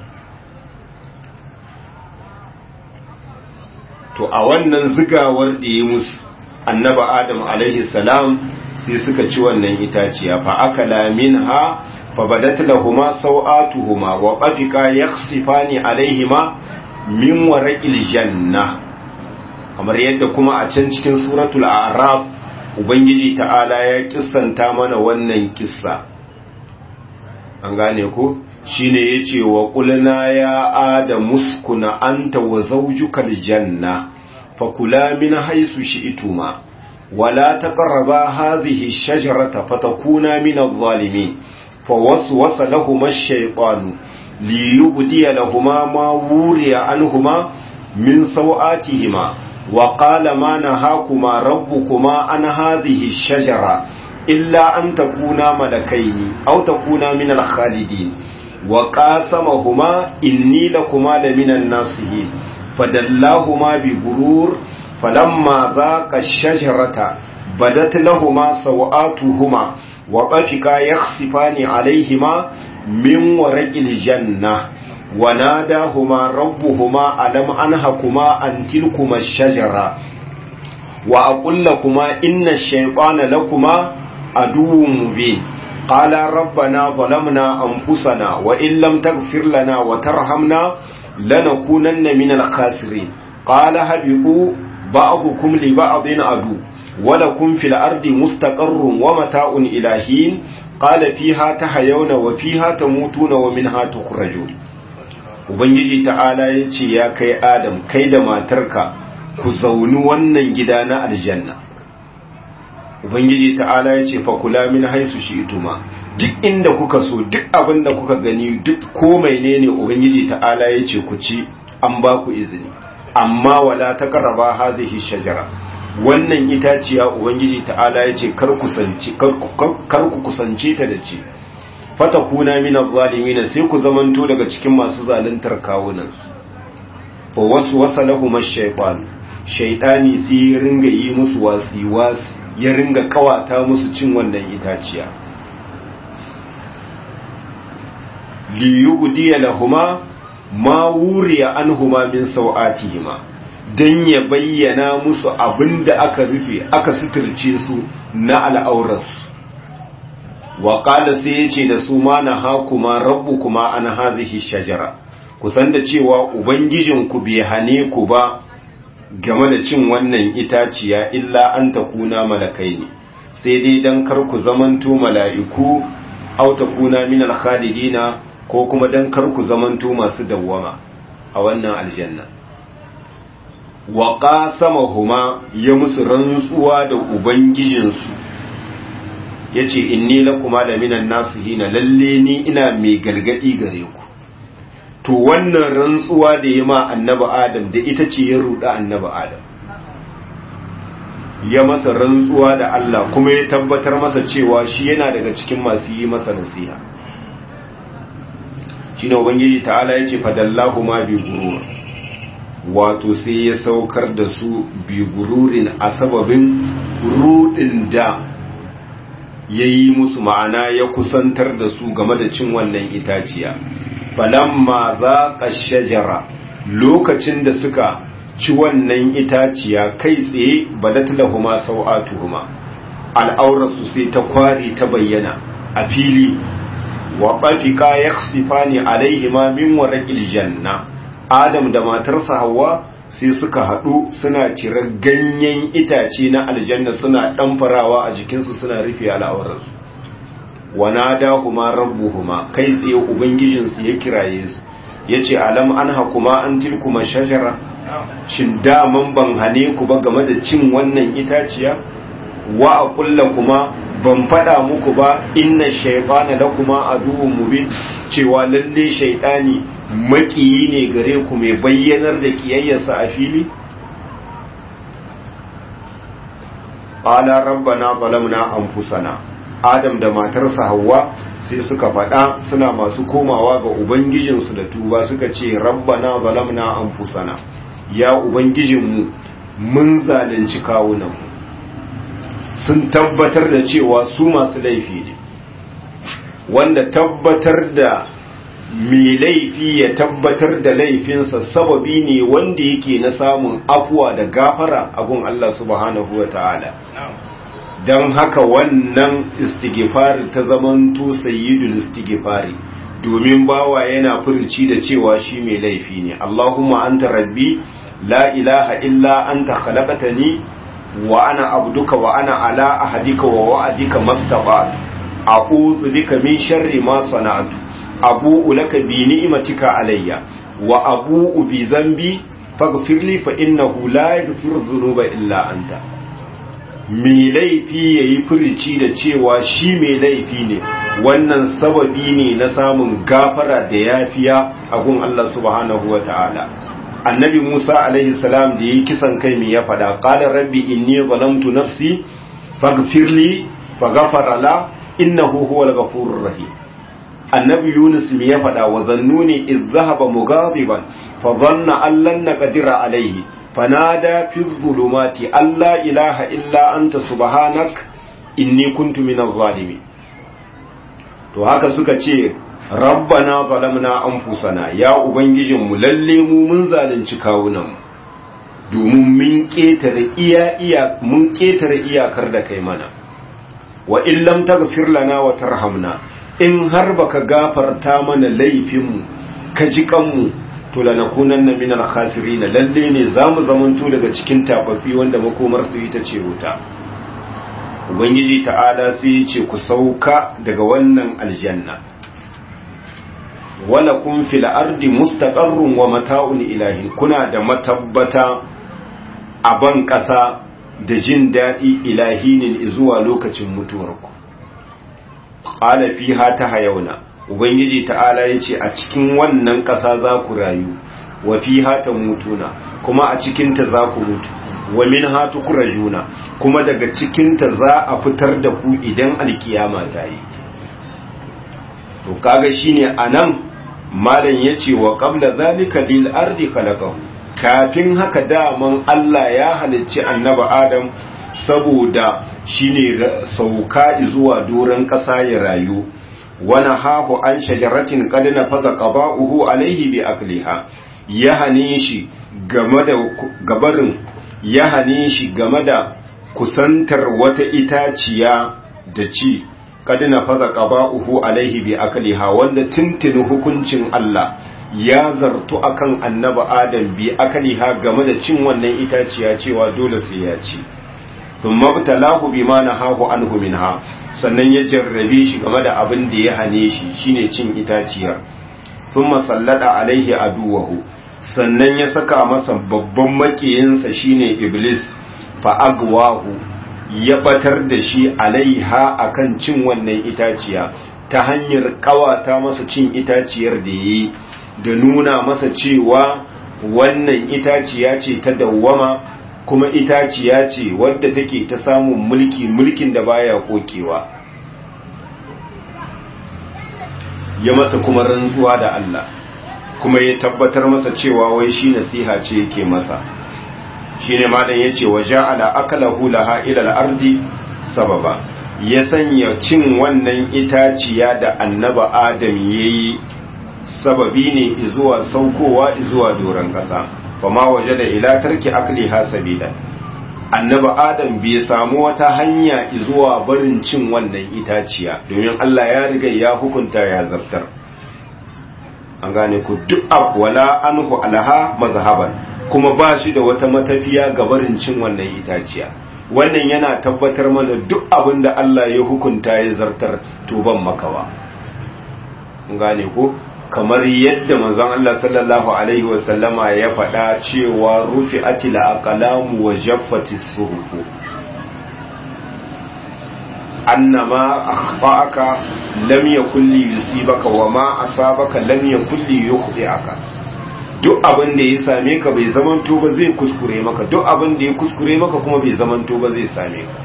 Speaker 1: to a wannan zigawar da ya musu annaba adam alaihi salam sai suka ci wannan itaciya fa akala minha fa badat lahumu sawatuhuma wa qafika yakhsifani alaihima min waraqil janna kamar yadda kuma a can cikin suratul a'raf ubangiji ta'ala ya kissanta mana wannan kissa an gane ko shine yace wa qulna ya adam muskuna anta wa zawjuka aljanna fakula min haythu shi'tuma ولا تقربا هذه الشجرة فتكونا من الظالمين فوسوس لهما الشيطان ليبدي لهما ما وري عنهما من سوآتهما وقال ما نهاكما ربكما عن هذه الشجرة إلا أن تكونا ملكين أو تكونا من الخالدين وقاسمهما إني لكما لمن الناصحين فدلاهما بغرور فلما ذاق الشجرة بدت لهما سوآتهما وطفقا يخصفان عليهما من ورق الجنة وناداهما ربهما ألم أنهكما عن تلكما الشجرة وأقول لكما إن الشيطان لكما عدو مبين قال ربنا ظلمنا أنفسنا وإن لم تغفر لنا وترحمنا لنكونن من الخاسرين قال هبئوا بعضكم لبعض عدو ولكم في الأرض مستقر ومتاع إلى حين قال فيها تحيون وفيها تموتون ومنها تخرجون Ubangiji ta'ala ya ce ya kai Adam kai da matarka ku zauni wannan gida na aljanna Ubangiji ta'ala ya ce fakula min haisu shi ituma duk inda kuka so duk abin da kuka gani duk ko mai ne Ubangiji ta'ala ya ce ku ci an ba ku izini amma wala ta karaba hazihi shajara wannan itaciya ubangiji ta'ala ya ce kar ku kusance ta da ce fata kuna mina zalimina sai ku zamanto daga cikin masu zaluntar kawunansu fa wasu wasa lahuma shaytan shaytani sai ya ringa yi musu wasi wasi ya ringa kawata musu cin wannan itaciya li yubdiya lahuma ma wuriya anhuma min sau'atihima dan ya bayyana musu abinda aka rufe aka suturce su na al'aurarsu wa qala sai yace da su ma na hakuma rabbukuma an hazihi shajara kusan da cewa ubangijinku bai hane ku ba game da cin wannan itaciya illa an takuna malakai ne sai dai dan kar ku zamanto mala'iku aw takuna min al-khalidina ko kuma dan kar ku zamanto masu dawwama a wannan aljanna wa qasamahuma ya musu rantsuwa da ubangijinsu yace inni lakuma la minan nasihina lalle ni ina mai galgadi gare ku to wannan rantsuwa da ya ma annabi adam da ita ce ya ruda annabi adam ya masa rantsuwa da Allah kuma ya tabbatar masa cewa shi yana daga cikin masu yi masa nasiha shine ubangiji ta'ala yace fadallahu ma bi gurur wato sai ya saukar da su bi gururin a sababin rudin da yayi musu ma'ana ya kusantar da su game da cin wannan itaciya falamma zaqa shajara lokacin da suka ci wannan itaciya kai tsaye badat lahuma sau'atuhuma al'aurarsu sai ta kwari ta bayyana a fili wa ɓafika ya sifani alaihima min waraƙil janna adam da matarsa hawa sai suka haɗu suna cire ganyen itace na aljanna suna ɗanfarawa a jikinsu suna rufe al'aurarsu wana da kuma rabbuhuma kai tsaye ubangijinsu ya kiraye su ya ce alam an hakuma an tilkuma shajara shin daman ban hane ku ba game da cin wannan itaciya wa a kulla kuma ban faɗa muku ba inna shaifana da kuma aduwwun mubin cewa lalle shaidani makiyi ne gare ku mai bayyanar da kiyayyarsa a fili qala rabbana zalamna anfusana adam da matarsa hawa sai suka faɗa suna masu komawa ga ubangijinsu da tuba suka ce rabbana zalamna anfusana ya ubangijinmu mun zalunci kawunanmu sun tabbatar da cewa su masu laifi ne wanda tabbatar da mai laifi ya tabbatar da laifinsa sababi ne wanda yake na samun afuwa da gafara a gun Allah subhanahu wa ta'ala don haka wannan istighfari ta zamanto sayyidul istighfari domin bawa yana furci da cewa shi mai laifi ne Allahumma anta rabbi la ilaha illa anta khalaqtani wa ana abduka wa ana ala ahadika wa wa'adika mastaba a'udhu bika min sharri ma sana'tu abu'u laka bi ni'matika alayya wa abu'u bi dhanbi faghfirli fa innahu la yaghfiru dhunuba illa anta mai laifi yayi furici da cewa shi mai laifi ne wannan sababi ne na samun gafara da yafiya a gun Allah subhanahu wataala annabi Musa alaihi salam da yi kisan kai me ya fada qala rabbi inni zalamtu nafsi faghfirli faghfara la innahu huwal ghafurur rahim annabi Yunus me ya fada wa zannuni iz zahaba mughadiban fa dhanna an lan naqdira alaihi fanada fi dhulumati alla ilaha illa anta subhanak inni kuntu minaz zalimin to haka suka ce rabbana zalamna anfusana ya ubangijinmu lalle mu mun zalunci kawunan domin mun ketare iya iya mun ketare iyakar da kai mana wa in lam taghfir lana wa tarhamna in har baka gafarta mana laifinmu ka ji kanmu to lanakunanna minal khasirin lalle ne zamu zamanto daga cikin tababbi wanda makomar su ita ce wuta ubangiji ta'ala sai ya ce ku sauka daga wannan aljanna wala kun fil ardi mustaqarrun wa mata'un ilahi kuna da matabbata a ban ƙasa da jin daɗi ilahinin zuwa lokacin mutuwarku qala fiha tahayuna ubangiji ta'ala yace a cikin wannan ƙasa za ku rayu wa fiha tamutuna kuma a cikin ta za ku mutu wa minha tukrajuna kuma daga cikin ta za a fitar da ku idan alkiyama ta yi to kaga shine anan malam yace wa qabla zalika lil ardi khalaqahu kafin haka daman Allah ya halicci annabi Adam saboda shine sauka zuwa doron ƙasa ya rayu wana hahu an shajaratin qad nafaza qada'uhu alaihi bi akliha ya hane shi game da gabarin ya hane shi game da kusantar wata itaciya da ci qad nafaza qada'uhu alaihi bi akliha wanda tintin hukuncin Allah ya zartu akan annabi Adam bi akliha game da cin wannan itaciya cewa dole sai ya ci thumma btalahu bima nahahu anhu minha sannan ya jarrabe shi game da abin da ya hane shi shine cin itaciyar thumma sallada alaihi aduwahu sannan ya saka masa babban makiyinsa shine iblis fa agwahu ya batar da shi alaiha akan cin wannan itaciya ta hanyar kawata masa cin itaciyar da yayi da nuna masa cewa wannan itaciya ce ta dawwama kuma itaciya ce wadda take ta samun mulki mulkin da baya kokewa ya masa kuma rantsuwa da Allah kuma ya tabbatar masa cewa wai shi nasiha ce yake masa shine malam yace wa ja'ala akalahu laha ila al-ardi sababa ya sanya cin wannan itaciya da annaba adam yayi sababi ne zuwa saukowa zuwa doron kasa fama waje da ila tarki akliha sabila annaba adam bai samu wata hanya zuwa barin cin wannan itaciya domin Allah ya riga ya hukunta ya zartar an gane ku duk wala anhu alaha mazhaban kuma ba shi da wata matafiya ga barin cin wannan itaciya wannan yana tabbatar mana duk abin da Allah ya hukunta ya zartar to ban makawa an gane ku kamar yadda manzon Allah sallallahu alaihi wa sallama ya faɗa cewa rufi'atil aqlamu wa jaffatis suhuf annama akhfa'aka lam yakul li yusibaka wa ma asabaka lam yakul li yukhdi'aka duk abin da ya same ka bai zamanto ba zai kuskure maka duk abin da ya kuskure maka kuma bai zamanto ba zai same ka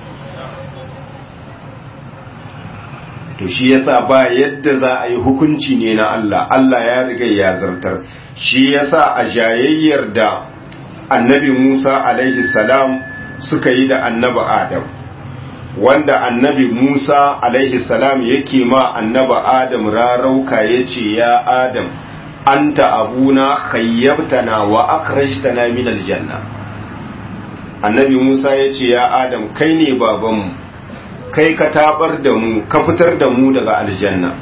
Speaker 1: to shi yasa ba yadda za a yi hukunci ne na Allah Allah ya riga ya zartar shi yasa a jayayyar da annabi Musa alaihi salam suka yi da annabi Adam wanda annabi Musa alaihi salam yake ma annabi Adam rarauka yace ya Adam anta abuna khayyabtana wa akhrajtana min aljanna annabi Musa yace ya Adam kai ne babanmu kai ka tabar da mu ka fitar da mu daga aljanna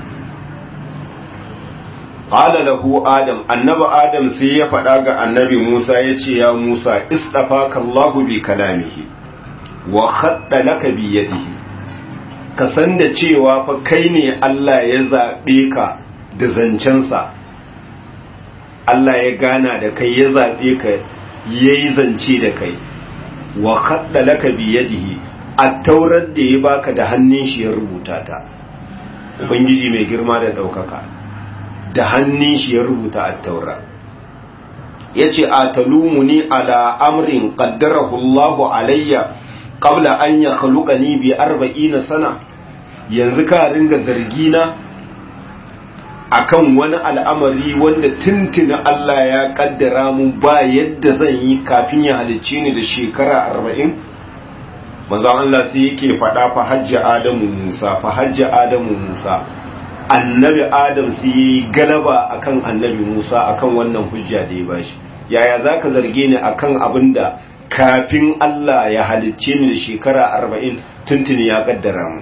Speaker 1: qala lahu adam annabi adam sai ya faɗa ga annabi Musa yace ya Musa istafaka Allahu bi kalamihi wa khadda laka bi yadihi ka san da cewa fa kai ne Allah ya zabe ka da zancensa Allah ya gana da kai ya zaɓe ka ya yi zance da kai wa kaɗa laka biyadihi a taurar da ya baka da hannun shi ya rubuta ta ubangiji mai girma da ɗaukaka da hannun shi ya rubuta a taura ya ce a talumuni ala amrin ƙaddarahu Allahu alayya qabla an ya khaluqani bi arba'ina sana yanzu ka ringa zargina akan wani al'amari wanda tuntuna Allah ya kaddara mun ba yadda zan yi kafin ya halicce ni da shekara arba'in manzon Allah sai yake faɗa fa hajji Adamu Musa fa hajji Adamu Musa annabi Adam sai yi galaba akan annabi Musa akan wannan hujja da ya bashi yaya zaka zarge ni akan abinda kafin Allah ya halicce ni da shekara arba'in tuntuni ya kaddara mu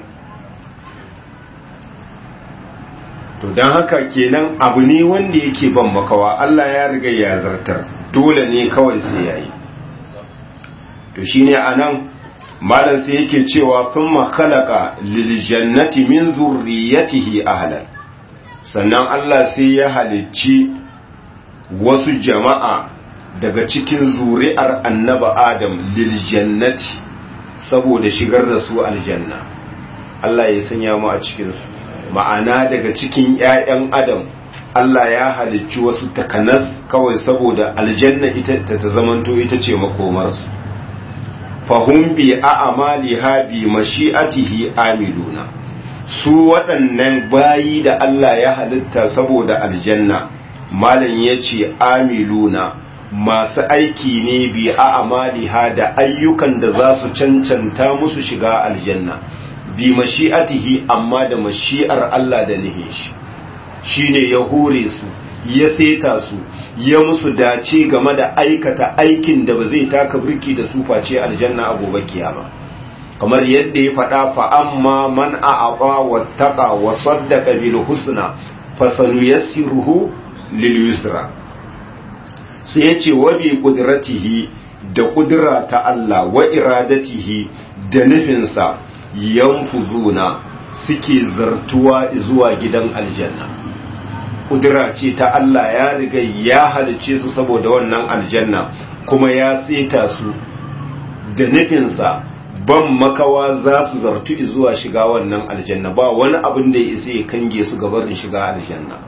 Speaker 1: to don haka kenan abu ne wanda yake ban makawa Allah ya riga ya zartar dole ne kawai sai yayi to shine anan malam sai yake cewa thumma khalaqa lil jannati min zurriyatihi ahlan sannan Allah sai ya halicci wasu jama'a daga cikin zuri'ar annaba Adam lil jannati saboda shigar da su aljanna Allah ya sanya mu a cikin su ma'ana daga cikin ‘ya'yan adam Allah ya halicci wasu takanas kawai saboda aljanna ita ta zamanto ita ce makomarsu fahim bi a amali ha bi mashi'atihi amiluna su waɗannan bayi da Allah ya halitta saboda aljanna malam ya ce amiluna masu aiki ne bi a amali ha da ayyukan da za su cancanta musu shiga aljanna bi mashi'atihi amma da mashi'ar Allah da nihin shi shine ya hore su ya seta su ya musu dace game da aikata aikin da ba zai taka birki da su face aljanna a gobe kiyama kamar yadda ya faɗa fa amma man a'ata wattaqa wa saddaqa bil husna fasanuyassiruhu lil yusra sai yace wa bi qudratihi da kudura ta Allah wa iradatihi da nufinsa yanfuzuna suke zartuwa zuwa gidan aljanna kudura ce ta Allah ya riga ya halice su saboda wannan aljanna kuma ya tseta su da nufinsa ban makawa za su zartu zuwa shiga wannan aljanna ba wani abin da ya isa ya kange su gabarin shiga aljanna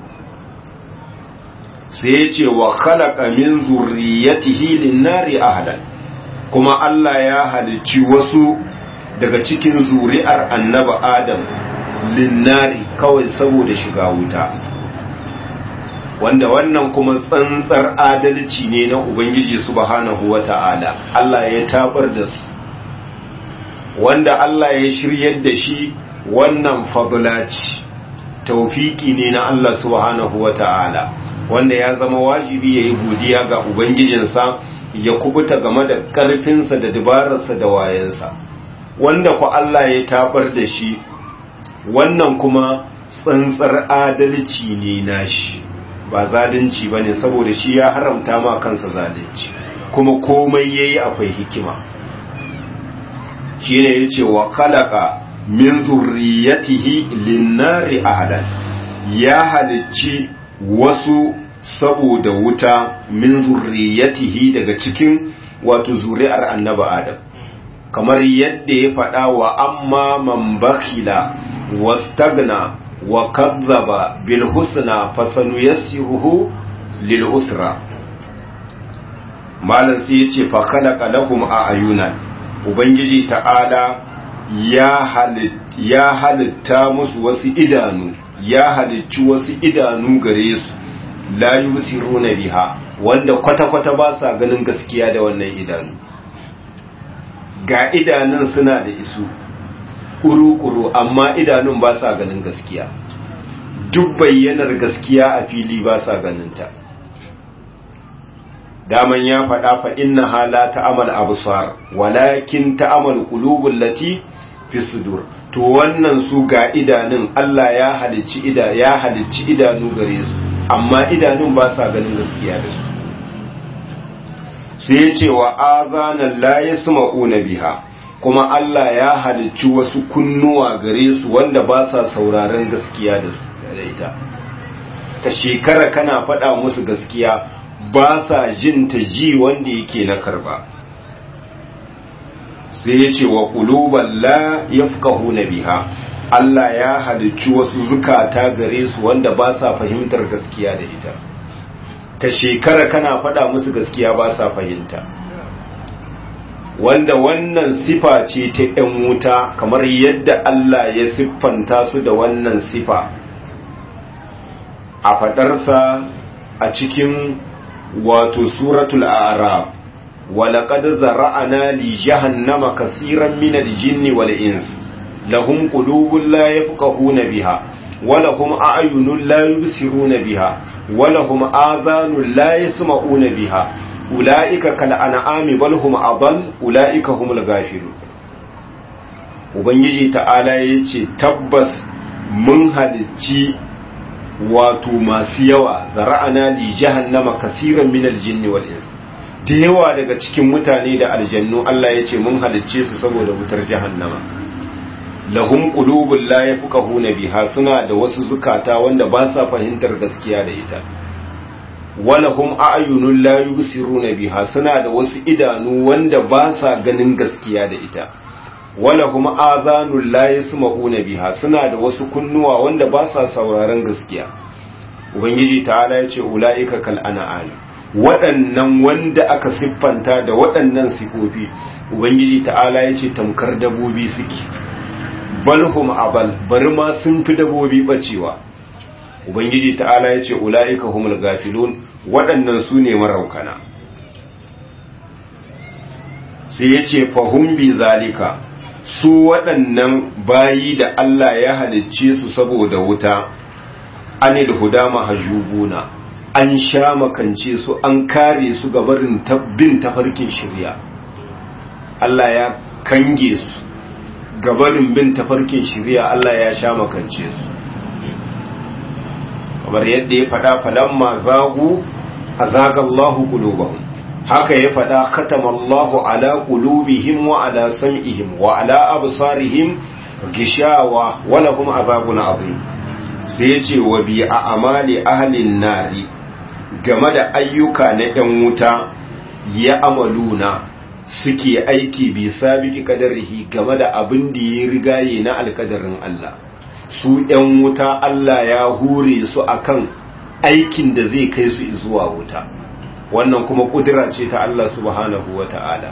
Speaker 1: sai ya ce wa khalaqa min zurriyatihi lin-nari ahlan kuma Allah ya halicci wasu daga cikin zuri'ar annaba adam linnari kawai saboda shiga wuta wanda wannan kuma tsantsar adalci ne na ubangiji subhanahu wata'ala Allah ya tabar da su wanda Allah ya shiryar da shi wannan fadlaci taufiki ne na Allah subhanahu wata'ala wanda ya zama wajibi ya yi godiya ga ubangijinsa ya kubuta game da ƙarfinsa da dabararsa da wayansa wanda ku Allah ya tabar da shi wannan kuma tsantsar adalci ne nashi ba zalunci ba ne saboda shi ya haramta ma kansa zalunci kuma komai ya yi akwai hikima shi ne ya ce wa kalaka min zurriyatihi linnari ahadan ya halicci wasu saboda wuta min zurriyatihi daga cikin wato zuri'ar annaba adam kamar yadda ya faɗa wa amma man bakila wastagna wa kazzaba bil husna fasanu yassiruhu lil usra malam sai yace fa khalaqa lahum ayunan ubangiji ta'ala ya halit ya halitta musu wasu idanu ya halicci wasu idanu gare su la yusiruna biha wanda kwata-kwata ba sa ganin gaskiya da wannan idanu ga idanun suna da isu kuru-kuru amma idanun ba sa ganin gaskiya duk bayyanar gaskiya a fili ba sa ganinta daman ya faɗa fa inna hala ta'amal absar walakin ta'amal qulubul lati fi sudur to wannan su ga idanun Allah ya halicci ida ya halicci idanu gare su amma idanun ba sa ganin gaskiya da su sai ya ce wa azanan la yasma'una biha kuma Allah ya halicci wasu kunnuwa gare su wanda ba sa sauraron gaskiya da ita ka shekara kana faɗa musu gaskiya ba sa jin ta ji wanda yake na karba sai ya ce wa ƙuluban la ya na biha Allah ya halicci wasu zukata gare su wanda ba sa fahimtar gaskiya da ita ka shekara kana faɗa musu gaskiya ba sa fahimta wanda wannan sifa ce ta ‘yan wuta kamar yadda Allah ya siffanta su da wannan sifa a faɗarsa a cikin wato suratul a'raf ولقد ذرأنا لجهنم كثيرا من الجن والإنس لهم قلوب لا يفقهون بها ولهم أعين لا يبصرون بها ولهم آذان لا يسمعون بها أولئك كالأنعام بل هم أضل أولئك هم الغافلون Ubangiji ta'ala ya ce tabbas mun halicci wato masu yawa zara'ana li jahannama kasiran min aljinni wal ins da yawa daga cikin mutane da aljannu Allah ya ce mun halicce su saboda wutar jahannama lahum qulubun la yafqahuna biha suna da wasu zukata wanda ba sa fahimtar gaskiya da ita walahum a'yunun la yubsiruna biha suna da wasu idanu wanda ba sa ganin gaskiya da ita walahum adhanun la yasma'una biha suna da wasu kunnuwa wanda ba sa sauraron gaskiya ubangiji ta'ala ya ce ulaika kal an'am waɗannan wanda aka siffanta da waɗannan sifofi ubangiji ta'ala ya ce tamkar dabobi suke balhum abal bari ma sun fi dabobi bacewa ubangiji ta'ala ya ce ula'ika humul gafilun waɗannan su ne maraukana sai ya ce fahim bi zalika su waɗannan bayi da Allah ya halicce su saboda wuta anil huda mahajubuna an sha makance su an kare su gabarin bin tafarkin shirya Allah ya kange su gabarin bin tafarkin shirya Allah ya sha makance su kamar yadda ya faɗa falamma zagu a zagallahu qulubahum haka ya faɗa khatamallahu ala qulubihim wa ala sam'ihim wa ala absarihim gishawa wa lahum azabun azim sai ya ce wa bi a amali ahlin nari game da ayyuka na ‘yan wuta ya amaluna suke aiki bi sabiki kadarihi game da abin da ya rigaye na alkadarin Allah su ‘yan wuta Allah ya hure su akan aikin da zai kai su zuwa wuta wannan kuma kudura ce ta Allah subhanahu wa ta'ala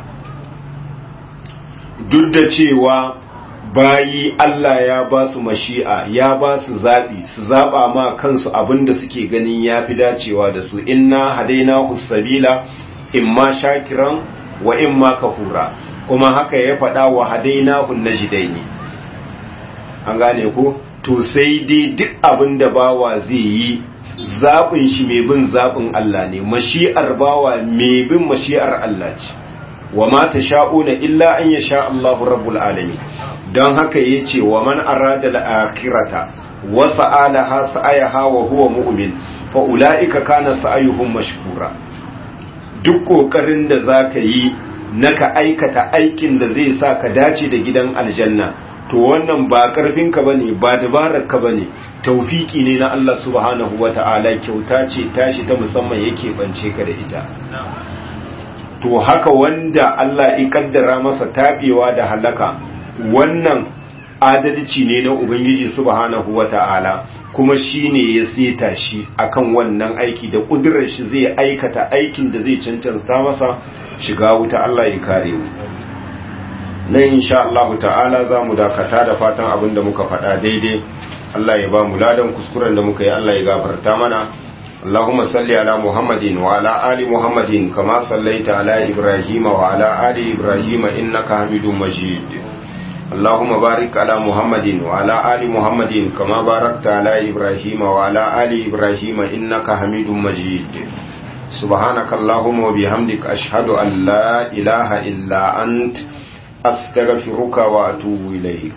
Speaker 1: duk da cewa bayi Allah ya ba su mashi'a ya ba su zaɓi su zaɓa ma kansu abin da suke ganin ya fi dacewa da su inna hadaina sabila imma shakiran wa imma kafura kuma haka ya faɗa wa hadaina najidaini an gane ko to sai dai duk abin da bawa zai yi zaɓin shi mai bin zaɓin Allah ne mashi'ar bawa mai bin mashi'ar Allah ce wa ma ta sha'una illa an ya sha Allahu rabbul alamin don haka ya ce wa man arada al'akirata wa sa'alaha sa'ayaha wa huwa mu'min fa ula'ika kana sa'ayuhum mashkura duk kokarin da zaka yi naka aikata aikin da zai sa ka dace da gidan aljanna to wannan ba karfinka bane ba dabararka bane taufiki ne na Allah subhanahu wata'ala kyauta ce tashi ta musamman yake bance ka da ita to haka wanda Allah ya kaddara masa tabewa da halaka wannan adalci ne na Ubangiji subhanahu wata'ala kuma shi ne ya seta shi akan wannan aiki da ƙudurar shi zai aikata aikin da zai cancanta masa shiga wuta Allah ya kare mu nan insha Allah ta'ala za mu dakata da fatan abin da muka faɗa daidai Allah ya ba mu ladan kuskuren da muka yi Allah ya gafarta mana اللهم صل على محمد وعلى آل محمد كما صليت على إبراهيم وعلى آل إبراهيم إنك حميد مجيد اللهم بارك على محمد وعلى آل محمد كما باركت على إبراهيم وعلى آل إبراهيم إنك حميد مجيد سبحانك اللهم وبحمدك أشهد أن لا إله إلا أنت أستغفرك وأتوب إليك